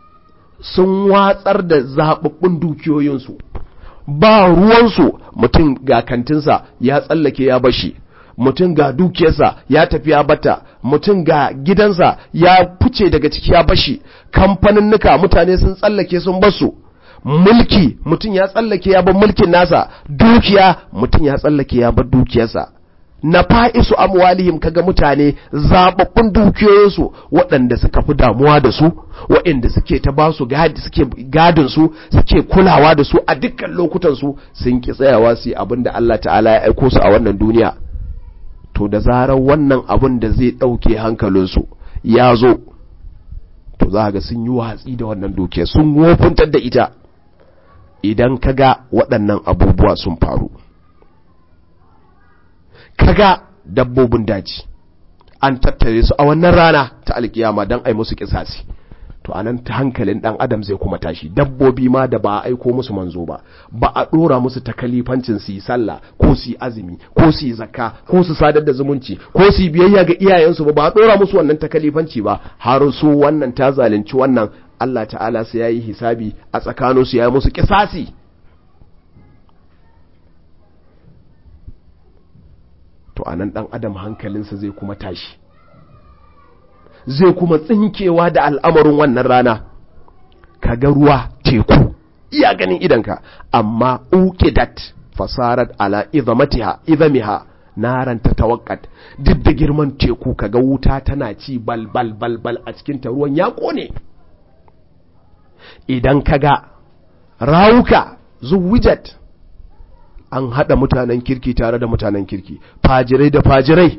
sun watsar da zaɓaɓɓun dukiyoyinsu ba ruwansu mutum ga kantinsa ya tsallake ya bashi mutum ga dukiyarsa ya tafi ya bata mutum ga gidansa ya fice daga ciki ya bashi kamfaninnuka mutane sun tsallake sun basu mulki mutum ya tsallake ya bar mulkin nasa dukiya mutum ya tsallake ya bar dukiyarsa na fa'isu amwalihim kaga mutane zababbun dukiyoyinsu waɗanda suka fi damuwa da su waɗanda suke ta ba su gadi suke gadin su suke kulawa da su a dukkan lokutan su sun ki tsayawa su yi abin da Allah ta'ala ya aiko su a wannan duniya to da zarar wannan abin da zai ɗauke hankalinsu ya zo to za ga sun yi watsi da wannan dukiya sun wofintar da ita idan kaga waɗannan abubuwa sun faru kaga dabbobin daji an tattare su a wannan rana ta alkiyama don ai musu kisasi to anan ta hankalin dan adam zai kuma tashi dabbobi ma da ba a aiko musu manzo ba ba a dora musu takalifancin su yi sallah ko su yi azumi ko su yi zakka ko su sadar da zumunci ko su yi biyayya ga iyayensu ba ba a dora musu wannan takalifanci ba har su wannan ta zalunci wannan Allah ta'ala sai yayi hisabi a tsakaninsu ya yi musu kisasi to anan dan adam hankalinsa zai kuma tashi zai kuma tsinkewa da al'amarin wannan rana kaga ruwa teku iya ganin idanka amma uqidat fasarat ala idhamatiha idhamiha naran tatawakkat duk da girman teku kaga wuta tana ci bal bal bal bal a cikin ta ruwan ya kone idan kaga rawuka zuwijat an haɗa mutanen kirki tare da mutanen kirki fajirai da fajirai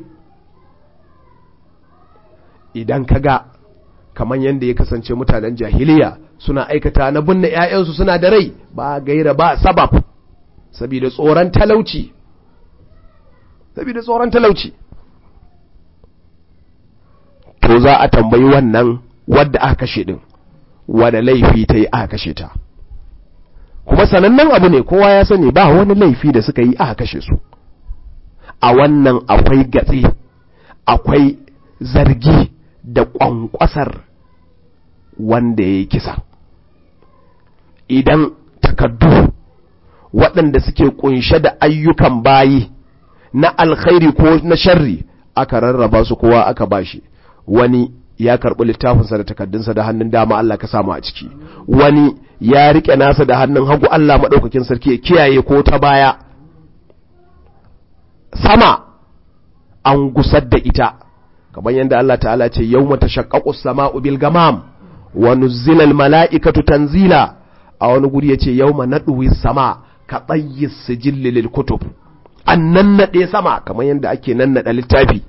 idan ka ga kamar yadda ya kasance mutanen jahiliya suna aikata na binne 'ya'yansu suna da rai ba gaira ba sabab saboda tsoron talauci saboda tsoron talauci to za a tambayi wannan wadda aka kashe din wadda laifi ta yi aka kashe ta kuma sanannen abu ne kowa ya sani ba wani laifi da suka yi aka kashe su a wannan akwai gatsi akwai zargi da ƙwanƙwasar wanda ya yi kisa idan takardu waɗanda suke ƙunshe da ayyukan bayi na alkhairi ko na sharri aka rarraba su kowa aka bashi wani ya karɓi littafinsa da takardunsa da hannun dama Allah ka samu a ciki wani ya riƙe nasa da hannun hagu Allah maɗaukakin sarki ya kiyaye ko ta baya sama an gusar da ita kamar yadda Allah ta'ala ce yau mata shakkaƙus sama'u bil gamam wa nuzzilal mala'ikatu tanzila a wani guri ya ce yau ma naɗuwi sama ka tsayi sijilli lil kutub an nannaɗe sama kamar yadda ake nannaɗa littafi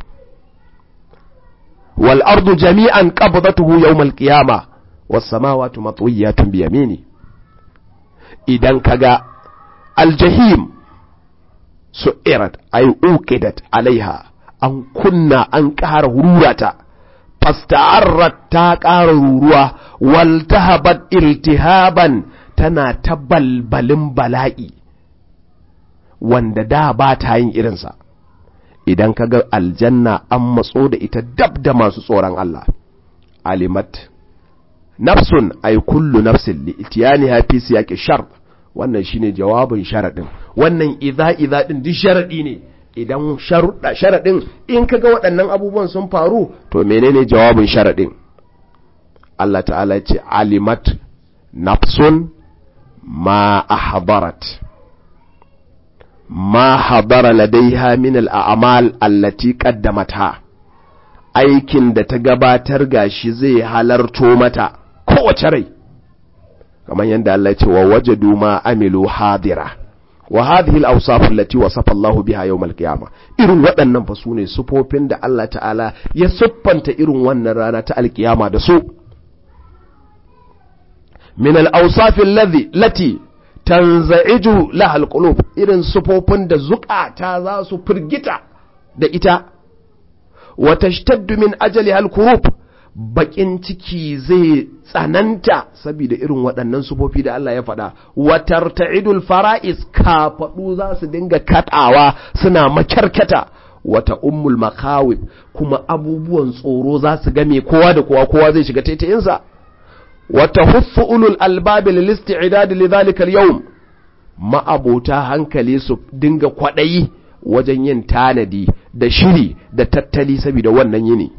wal ardu jami'an qabdatuhu yawmal qiyama was samawati matwiyatun bi yamini idan kaga aljahim su'irat ay uqidat alaiha an kunna an ƙara rurata fasta'arrat ta ƙara ruruwa waltahabat iltihaban tana ta balbalin bala'i wanda da ba ta yin irinsa idan ka ga aljanna an matso da ita dab da masu tsoron Allah alimat nafsun ay kullu nafsin li itiyaniha fi siyaqi shar wannan shine jawabin sharadin wannan idza idza din duk sharadi ne idan sharuɗa sharaɗin in kaga waɗannan abubuwan sun faru to menene jawabin sharaɗin Allah ta'ala ce alimat nafsun ma ahdarat ma hadara ladaiha min al'amal allati qaddamatha aikin da ta gabatar gashi zai halarto mata kowace rai kamar yadda Allah ya ce wa wajadu ma amilu hadira wa hadhihi al-awsaf allati wasafa Allah biha yawm al-qiyamah irin waɗannan fa sune sufofin da Allah ta'ala ya siffanta irin wannan rana ta al-qiyama da su min al-awsaf alladhi lati tanza'iju laha al-qulub irin sufofin da zukata za su firgita da ita wa tashtaddu min ajali al-kurub bakin ciki zai tsananta saboda irin waɗannan sufofi da Allah ya faɗa watar ta'idul fara'is kafaɗu za su dinga kaɗawa suna makyarkata wata ummul makawib kuma abubuwan tsoro za su game kowa da kowa kowa zai shiga taitayinsa wata huffu ulul albabi lil isti'dad li dhalika al-yawm ma'abota hankali su dinga kwaɗayi wajen yin tanadi da shiri da tattali saboda wannan yini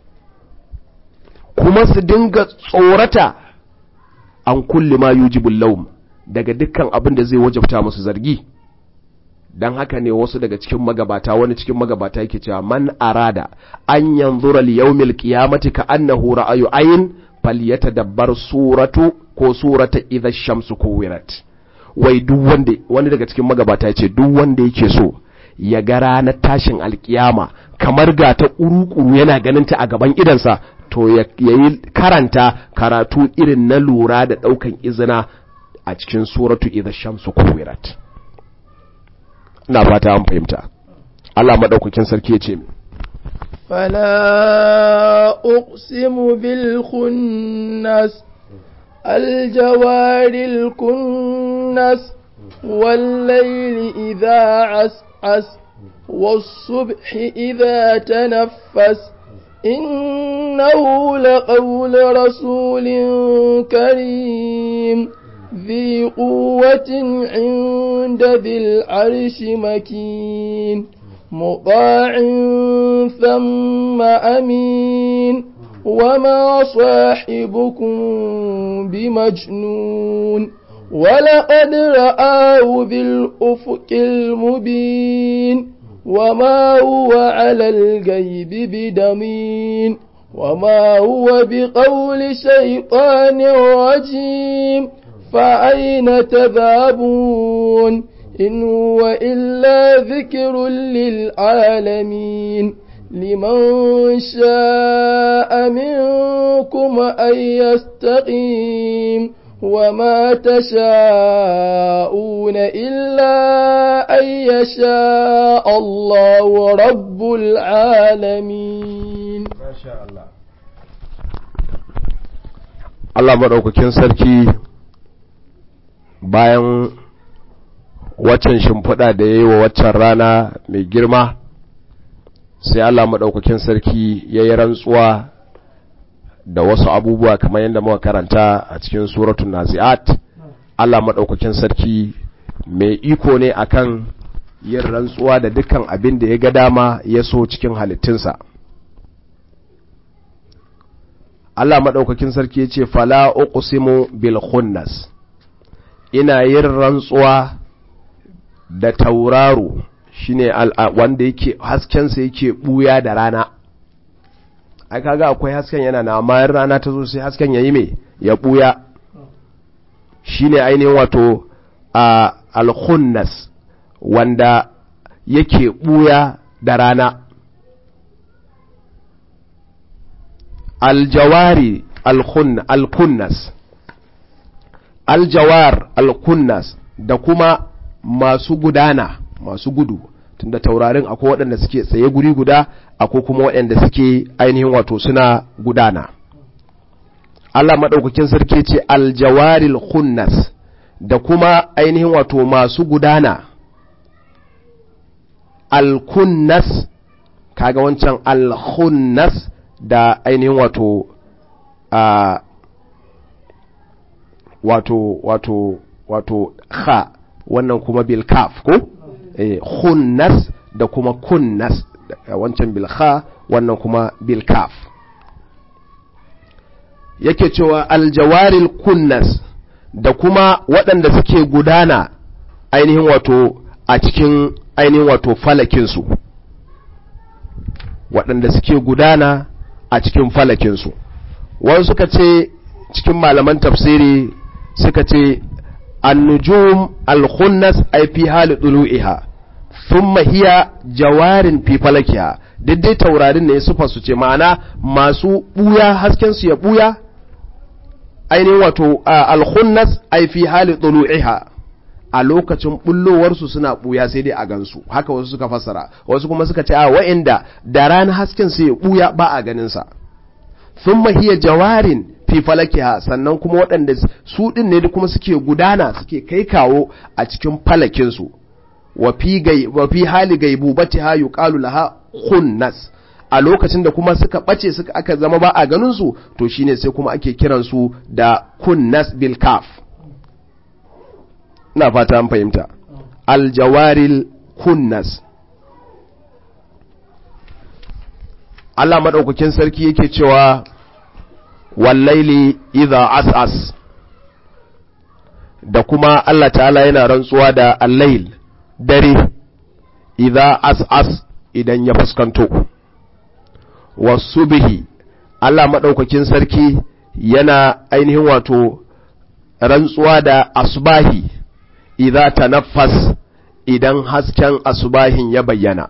kuma su dinga tsorata an kulle ma yujibul laum daga dukkan abin da zai wajabta musu zargi dan haka ne wasu daga cikin magabata wani cikin magabata yake cewa man arada an yanzura li yawmil qiyamati ka annahu ra'ayu ayn falyatadabbar suratu ko surata idha shamsu kuwirat wai duk wanda wani daga cikin magabata yace duk wanda yake so ya ga ranar tashin alkiyama kamar ga ta ƙuruƙuru yana ganin ta a gaban idansa to ya yi karanta karatu irin na lura da ɗaukan izina a cikin suratu idha shamsu kuwirat ina fata an fahimta Allah madaukakin sarki ya ce فلا أقسم بالخنس الجوار الكنس والليل إذا عسعس والصبح إذا تنفس إنه لقول رسول كريم ذي قوة عند ذي العرش مكين مطاع ثم أمين وما صاحبكم بمجنون ولقد رآه بالأفق المبين وما هو على الغيب بدمين وما هو بقول شيطان رجيم فأين تذهبون إن هو إلا ذكر للعالمين لمن شاء منكم أن يستقيم وما تشاءون إلا أن يشاء الله رب العالمين ما شاء الله Allah maɗaukakin sarki bayan waccan shimfiɗa da ya yi wa waccan rana mai girma sai Allah maɗaukakin sarki ya yi rantsuwa da wasu abubuwa kamar yadda muka karanta a cikin suratun nazi'at Allah maɗaukakin sarki mai iko ne akan yin rantsuwa da dukkan abin da ya ga dama ya so cikin halittunsa Allah maɗaukakin sarki ya ce fala uqsimu bil khunnas ina yin rantsuwa da tauraro shine wanda yake haskensa yake buya da rana ai kaga akwai hasken yana na amma rana ta zo sai hasken yayi me ya buya shine ainihin wato a al-khunnas wanda yake buya da rana aljawari al-kunnas aljawar al-kunnas da kuma masu gudana masu gudu tunda taurarin akwai waɗanda suke tsaye guri guda akwai kuma waɗanda suke ainihin wato suna gudana Allah maɗaukakin sarki ce aljawaril khunnas da kuma ainihin wato masu gudana alkunnas kaga wancan alkhunnas da ainihin wato a wato wato wato kha wannan kuma bil kaf ko eh khunnas da kuma kunnas wancan bil kha wannan kuma bil kaf yake cewa aljawaril kunnas da kuma waɗanda suke gudana ainihin wato a cikin ainihin wato falakinsu waɗanda suke gudana a cikin falakinsu wani suka ce cikin malaman tafsiri suka ce annujum alkhunnas ay fi hali dulu'iha thumma hiya jawarin fi falakiha daidai taurarin ne sufa su ce ma'ana masu buya hasken su ya buya ainihin wato alkhunnas ay fi hali dulu'iha a lokacin bullowarsu suna buya sai dai a gansu haka wasu suka fassara wasu kuma suka ce a wa'inda da rana hasken su ya buya ba a ganin sa thumma hiya jawarin fi falakiha sannan kuma waɗanda su ɗin ne kuma suke gudana suke kai kawo a cikin falakinsu wa fi hali gaibu bati ha yuqalu laha khunnas a lokacin da kuma suka ɓace suka aka zama ba a ganin su to shine sai kuma ake kiran su da kunnas bil kaf ina fata an fahimta aljawaril kunnas Allah madaukakin sarki yake cewa wallaili idha as'as da kuma Allah ta'ala yana rantsuwa da allail dare idza as'as idan ya fuskanto wasubihi Allah madaukakin sarki yana ainihin wato rantsuwa da asbahi idza tanaffas idan hasken asbahin ya bayyana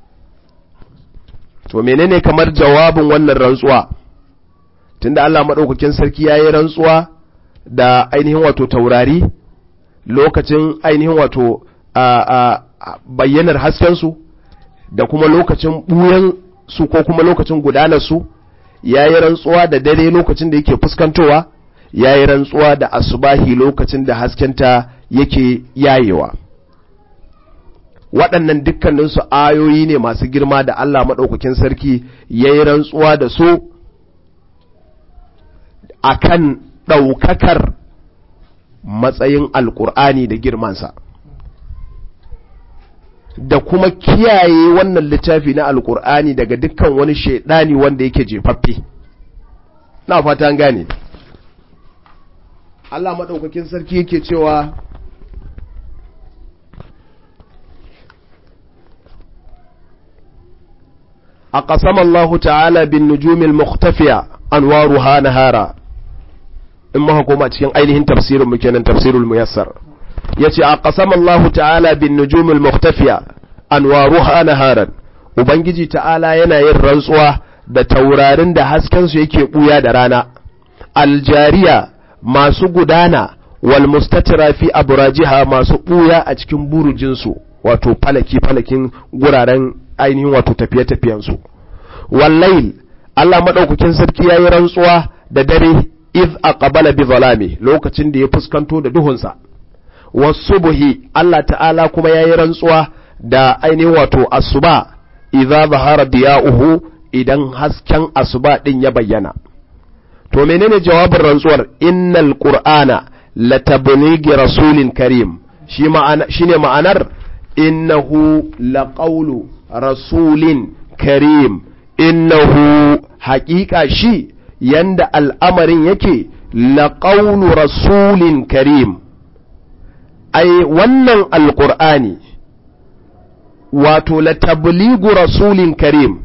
to menene kamar jawabin wannan rantsuwa tunda Allah madaukakin sarki yayi rantsuwa da ainihin wato taurari lokacin ainihin wato a bayyanar hasken su da kuma lokacin buyan su ko kuma lokacin gudanar su yayi rantsuwa da dare lokacin da yake fuskantowa yayi rantsuwa da asubahi lokacin da haskenta yake yayewa waɗannan dukkaninsu ayoyi ne masu girma da Allah maɗaukakin sarki ya yi rantsuwa da su a kan ɗaukakar matsayin alƙur'ani da girmansa da kuma kiyaye wannan littafi na alƙur'ani daga dukkan wani shaidani wanda yake jefaffe na fata gane Allah maɗaukakin sarki yake cewa أقسم الله تعالى بالنجوم المختفية أنوارها نهارا إما هكما تكين أينهن تفسير مكينا تفسير الميسر يتي أقسم الله تعالى بالنجوم المختفية أنوارها نهارا Ubangiji ta'ala yana yin rantsuwa da taurarin da haskensu yake ɓuya da rana, aljariya masu gudana wal mustatira fi aburajiha masu ɓuya a cikin burujinsu wato falaki-falakin guraren ainihin wato tafiye-tafiyensu wallail Allah maɗaukakin sarki ya yi rantsuwa da dare iz aqbala bi zalami lokacin da ya fuskanto da duhunsa wasubuhi Allah ta'ala kuma ya yi rantsuwa da ainihin wato asuba idza zahara diya'uhu idan hasken asuba din ya bayyana to menene jawabin rantsuwar innal qur'ana latabligi rasulin karim shi ma'ana shine ma'anar innahu laqawlu rasulin karim innahu haƙiƙa shi yanda al'amarin yake laƙaunu rasulin karim ai wannan alƙur'ani wato latabligu rasulin karim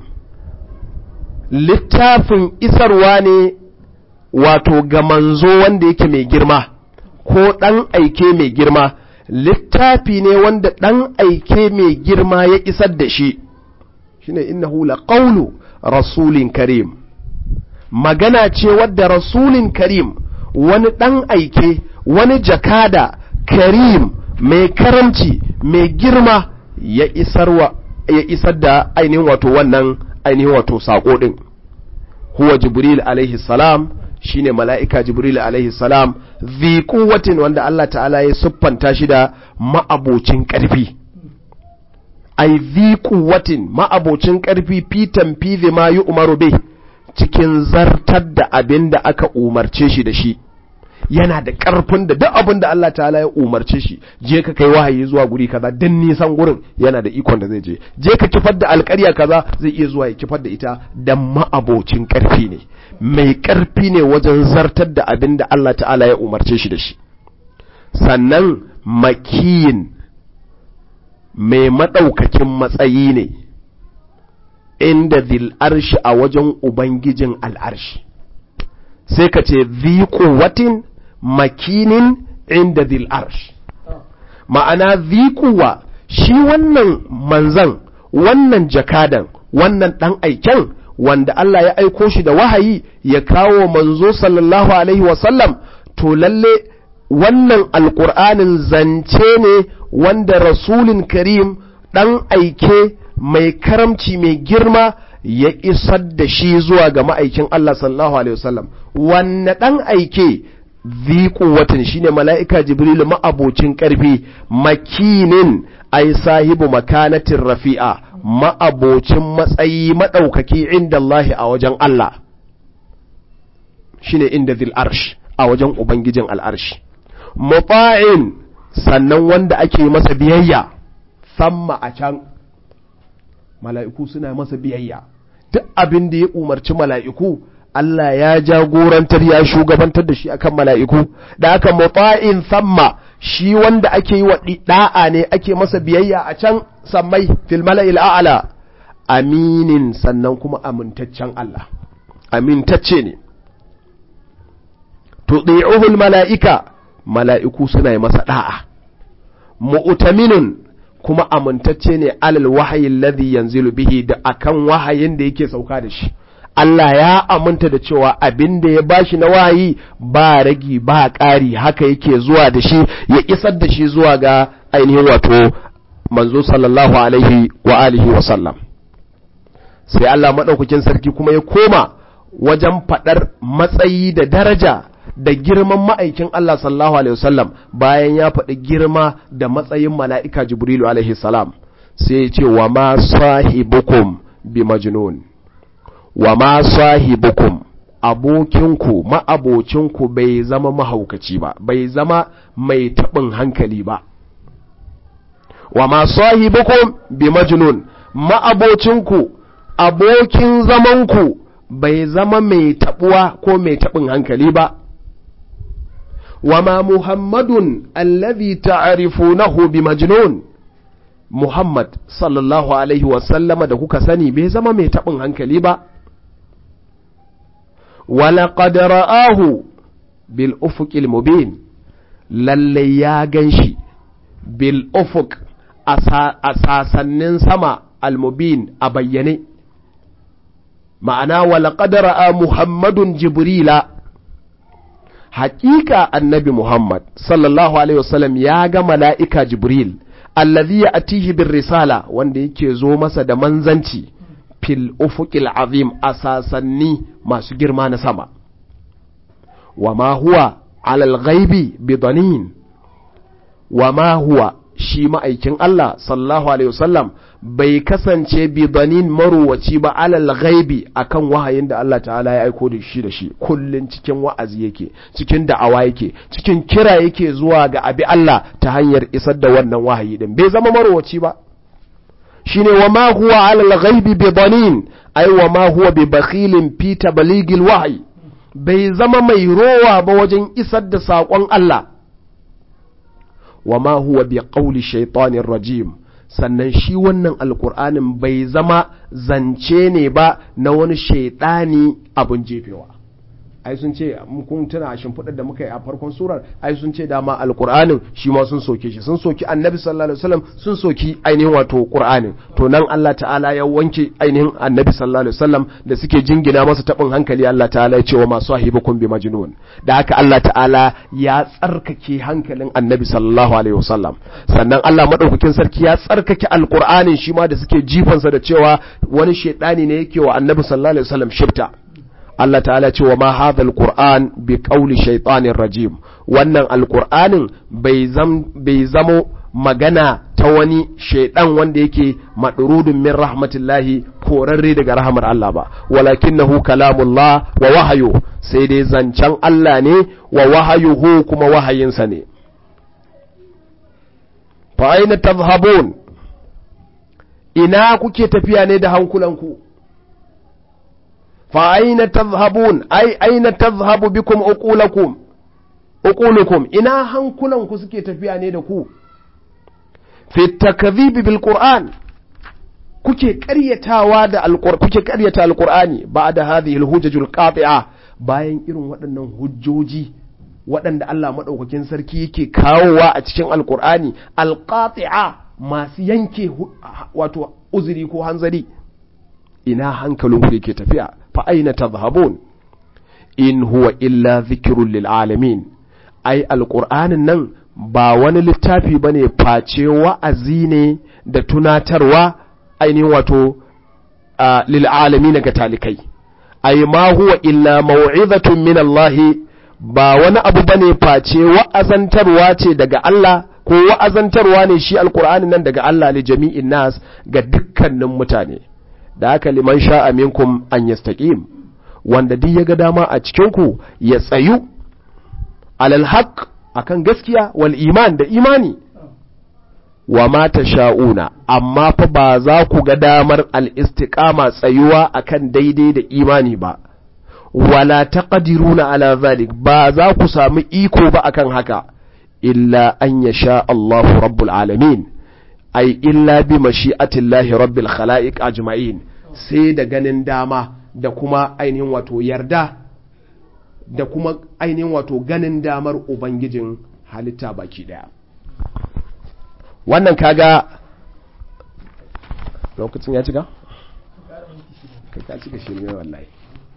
littafin isarwa ne wato ga manzo wanda yake mai girma ko ɗan aike mai girma littafi ne wanda ɗan aike mai girma ya isar da shi shine innahu la qawlu rasulin karim magana ce wadda rasulin karim wani ɗan aike wani jakada karim mai karamci mai girma ya isarwa ya isar da ainihin wato wannan ainihin wato sako din huwa jibril alaihi salam shine mala'ika jibril alaihi salam zi kuwatin wanda Allah ta'ala ya siffanta shi da ma'abocin ƙarfi ai zi kuwatin ma'abocin ƙarfi fitan fize ma yi umaru bai cikin zartar da abin da aka umarce shi da shi yana da ƙarfin da duk abin da Allah ta'ala ya umarce shi je ka kai wahayi zuwa guri kaza dan nisan gurin yana da ikon da zai je je ka kifar da alƙarya kaza zai iya zuwa ya kifar da ita dan ma'abocin ƙarfi ne mai ƙarfi ne wajen zartar da abin da Allah ta'ala ya umarce shi da shi sannan makiyin mai maɗaukakin matsayi ne inda zil arshi a wajen ubangijin al'arshi sai ka ce zi watin makinin inda zil arshi ma'ana zi kuwa shi wannan manzan wannan jakadan wannan ɗan aiken wanda Allah ya aiko shi da wahayi ya kawo manzo sallallahu alaihi wasallam to lalle wannan alƙur'anin zance ne wanda rasulin karim ɗan aike mai karamci mai girma ya isar da shi zuwa ga ma'aikin Allah sallallahu alaihi wasallam wanne ɗan aike zi kuwatin shine mala'ika jibril ma'abocin ƙarfi makinin ai sahibu makanatin rafi'a ma'abocin matsayi maɗaukaki inda Allah a wajen Allah shine inda zil arsh a wajen ubangijin al'arshi muta'in sannan wanda ake masa biyayya samma a can mala'iku suna masa biyayya duk abin da ya umarci mala'iku Allah ya jagorantar ya shugabantar da shi akan mala'iku da aka muta'in samma shi wanda ake yi wa da'a ne ake masa biyayya a can sammai fil mala'il a'la aminin sannan kuma amintaccen Allah amintacce ne tudi'uhul mala'ika mala'iku suna yi masa da'a mu'taminun kuma amintacce ne alal wahayin ladhi yanzilu bihi da akan wahayin da yake sauka da shi Allah ya aminta da cewa abin da ya bashi na wahayi ba ragi ba ƙari haka yake zuwa da shi ya isar da shi zuwa ga ainihin wato manzo sallallahu alaihi wa alihi wa sallam sai Allah madaukakin sarki kuma ya koma wajen faɗar matsayi da daraja da girman ma'aikin Allah sallallahu alaihi wasallam bayan ya faɗi girma da matsayin mala'ika Jibrilu alaihi salam sai ya ce wa ma sahibukum bi majnun wa ma sahibukum abokinku ma'abocinku bai zama mahaukaci ba bai zama mai taɓin hankali ba wa ma sahibukum bi majnun ma'abocinku abokin zamanku bai zama mai taɓuwa ko mai taɓin hankali ba وما محمد الذي تعرفونه بمجنون محمد صلى الله عليه وسلم da kuka sani bai zama mai taɓin hankali ba ولقد رآه بالأفق المبين lalle ya ganshi bil ufuq a sasannin sama almubin a bayyane ma'ana walaƙad ra'a muhammadun jibrila haƙiƙa annabi Muhammad sallallahu Alaihi wasallam ya ga mala'ika Jibril, allazi ya atihi bin risala wanda yake zo masa da manzanci fil ufuqil azim a sasanni masu girma na sama. Wa ma huwa alal ghaibi bidanin, wa ma huwa shi ma'aikin Allah sallallahu Alaihi wasallam bai kasance bidanin maruwaci ba alal ghaibi akan wahayin da Allah ta'ala ya aiko da shi da shi kullun cikin wa'azi yake cikin da'awa yake cikin kira yake zuwa ga abi Allah ta hanyar isar da wannan wahayi din bai zama maruwaci ba shine wa ma huwa alal ghaibi bidanin ai wa ma huwa bi bakhilin fi tabligil wahyi bai zama mai rowa ba wajen isar da saƙon Allah wa ma huwa bi qawli shaitanir rajim sannan shi wannan alkur'anin bai zama zance ne ba na wani shaidani abin jefewa ai sun ce kun tuna shimfiɗar da muka yi a farkon surar ai sun ce dama alkur'anin shi ma sun soke shi sun soki annabi sallallahu alaihi wasallam sun soki ainihin wato qur'anin to nan Allah ta'ala ya wanke ainihin annabi sallallahu alaihi wasallam da suke jingina masa tabin hankali Allah ta'ala ya ce wa masu sahibukum bi majnun da haka Allah ta'ala ya tsarkake hankalin annabi sallallahu alaihi wasallam sannan Allah madaukakin sarki ya tsarkake alkur'anin shi ma da suke jifansa da cewa wani shaidani ne yake wa annabi sallallahu alaihi wasallam shifta Allah ta'ala ce wa ma hadha alquran bi qawli shaytanir rajim wannan alqur'anin bai zam bai zamo magana ta wani shaidan wanda yake madrudun min rahmatillahi korarre daga rahmar Allah ba walakinahu kalamullah wa wahayu sai dai zancen Allah ne wa wahayuhu kuma wahayinsa ne fa aina tadhhabun ina kuke tafiya ne da hankulanku فأين تذهبون أي أين تذهب بكم أقولكم أقولكم إنا هنكلن كسكي تفيا نيدكو في التكذيب بالقرآن kuke ƙaryatawa da alƙur kuke ƙaryata alƙur'ani ba da hadhihi alhujajul qati'a bayan irin waɗannan hujjoji waɗanda Allah madaukakin sarki yake kawowa a cikin alƙur'ani alqati'a masu yanke wato uzuri ko hanzari ina hankalinku yake tafiya fa aina tadhhabun in huwa illa dhikrun lil alamin ai alqur'anin nan ba wani littafi bane face wa'azi ne da tunatarwa ainihin wato lil alamin ga talikai ai ma huwa illa mau'izatun min Allah ba wani abu bane face wa'azantarwa ce daga Allah ko wa'azantarwa ne shi alqur'anin nan daga Allah li jami'in nas ga dukkanin mutane da haka liman sha'a minkum an yastaqim wanda duk ya ga dama a cikin ku ya tsayu alal haqq akan gaskiya wal iman da imani wa ma sha'una amma fa ba za ku ga damar al istiqama tsayuwa akan daidai da imani ba wala taqdiruna ala zalik ba za ku samu iko ba akan haka illa an yasha Allahu rabbul alamin ai illa bi mashi'atillahi rabbil khala'iq ajma'in sai da ganin dama da kuma ainihin wato yarda da kuma ainihin wato ganin damar ubangijin halitta baki daya wannan kaga lokacin ya cika? ka cika shirme wallahi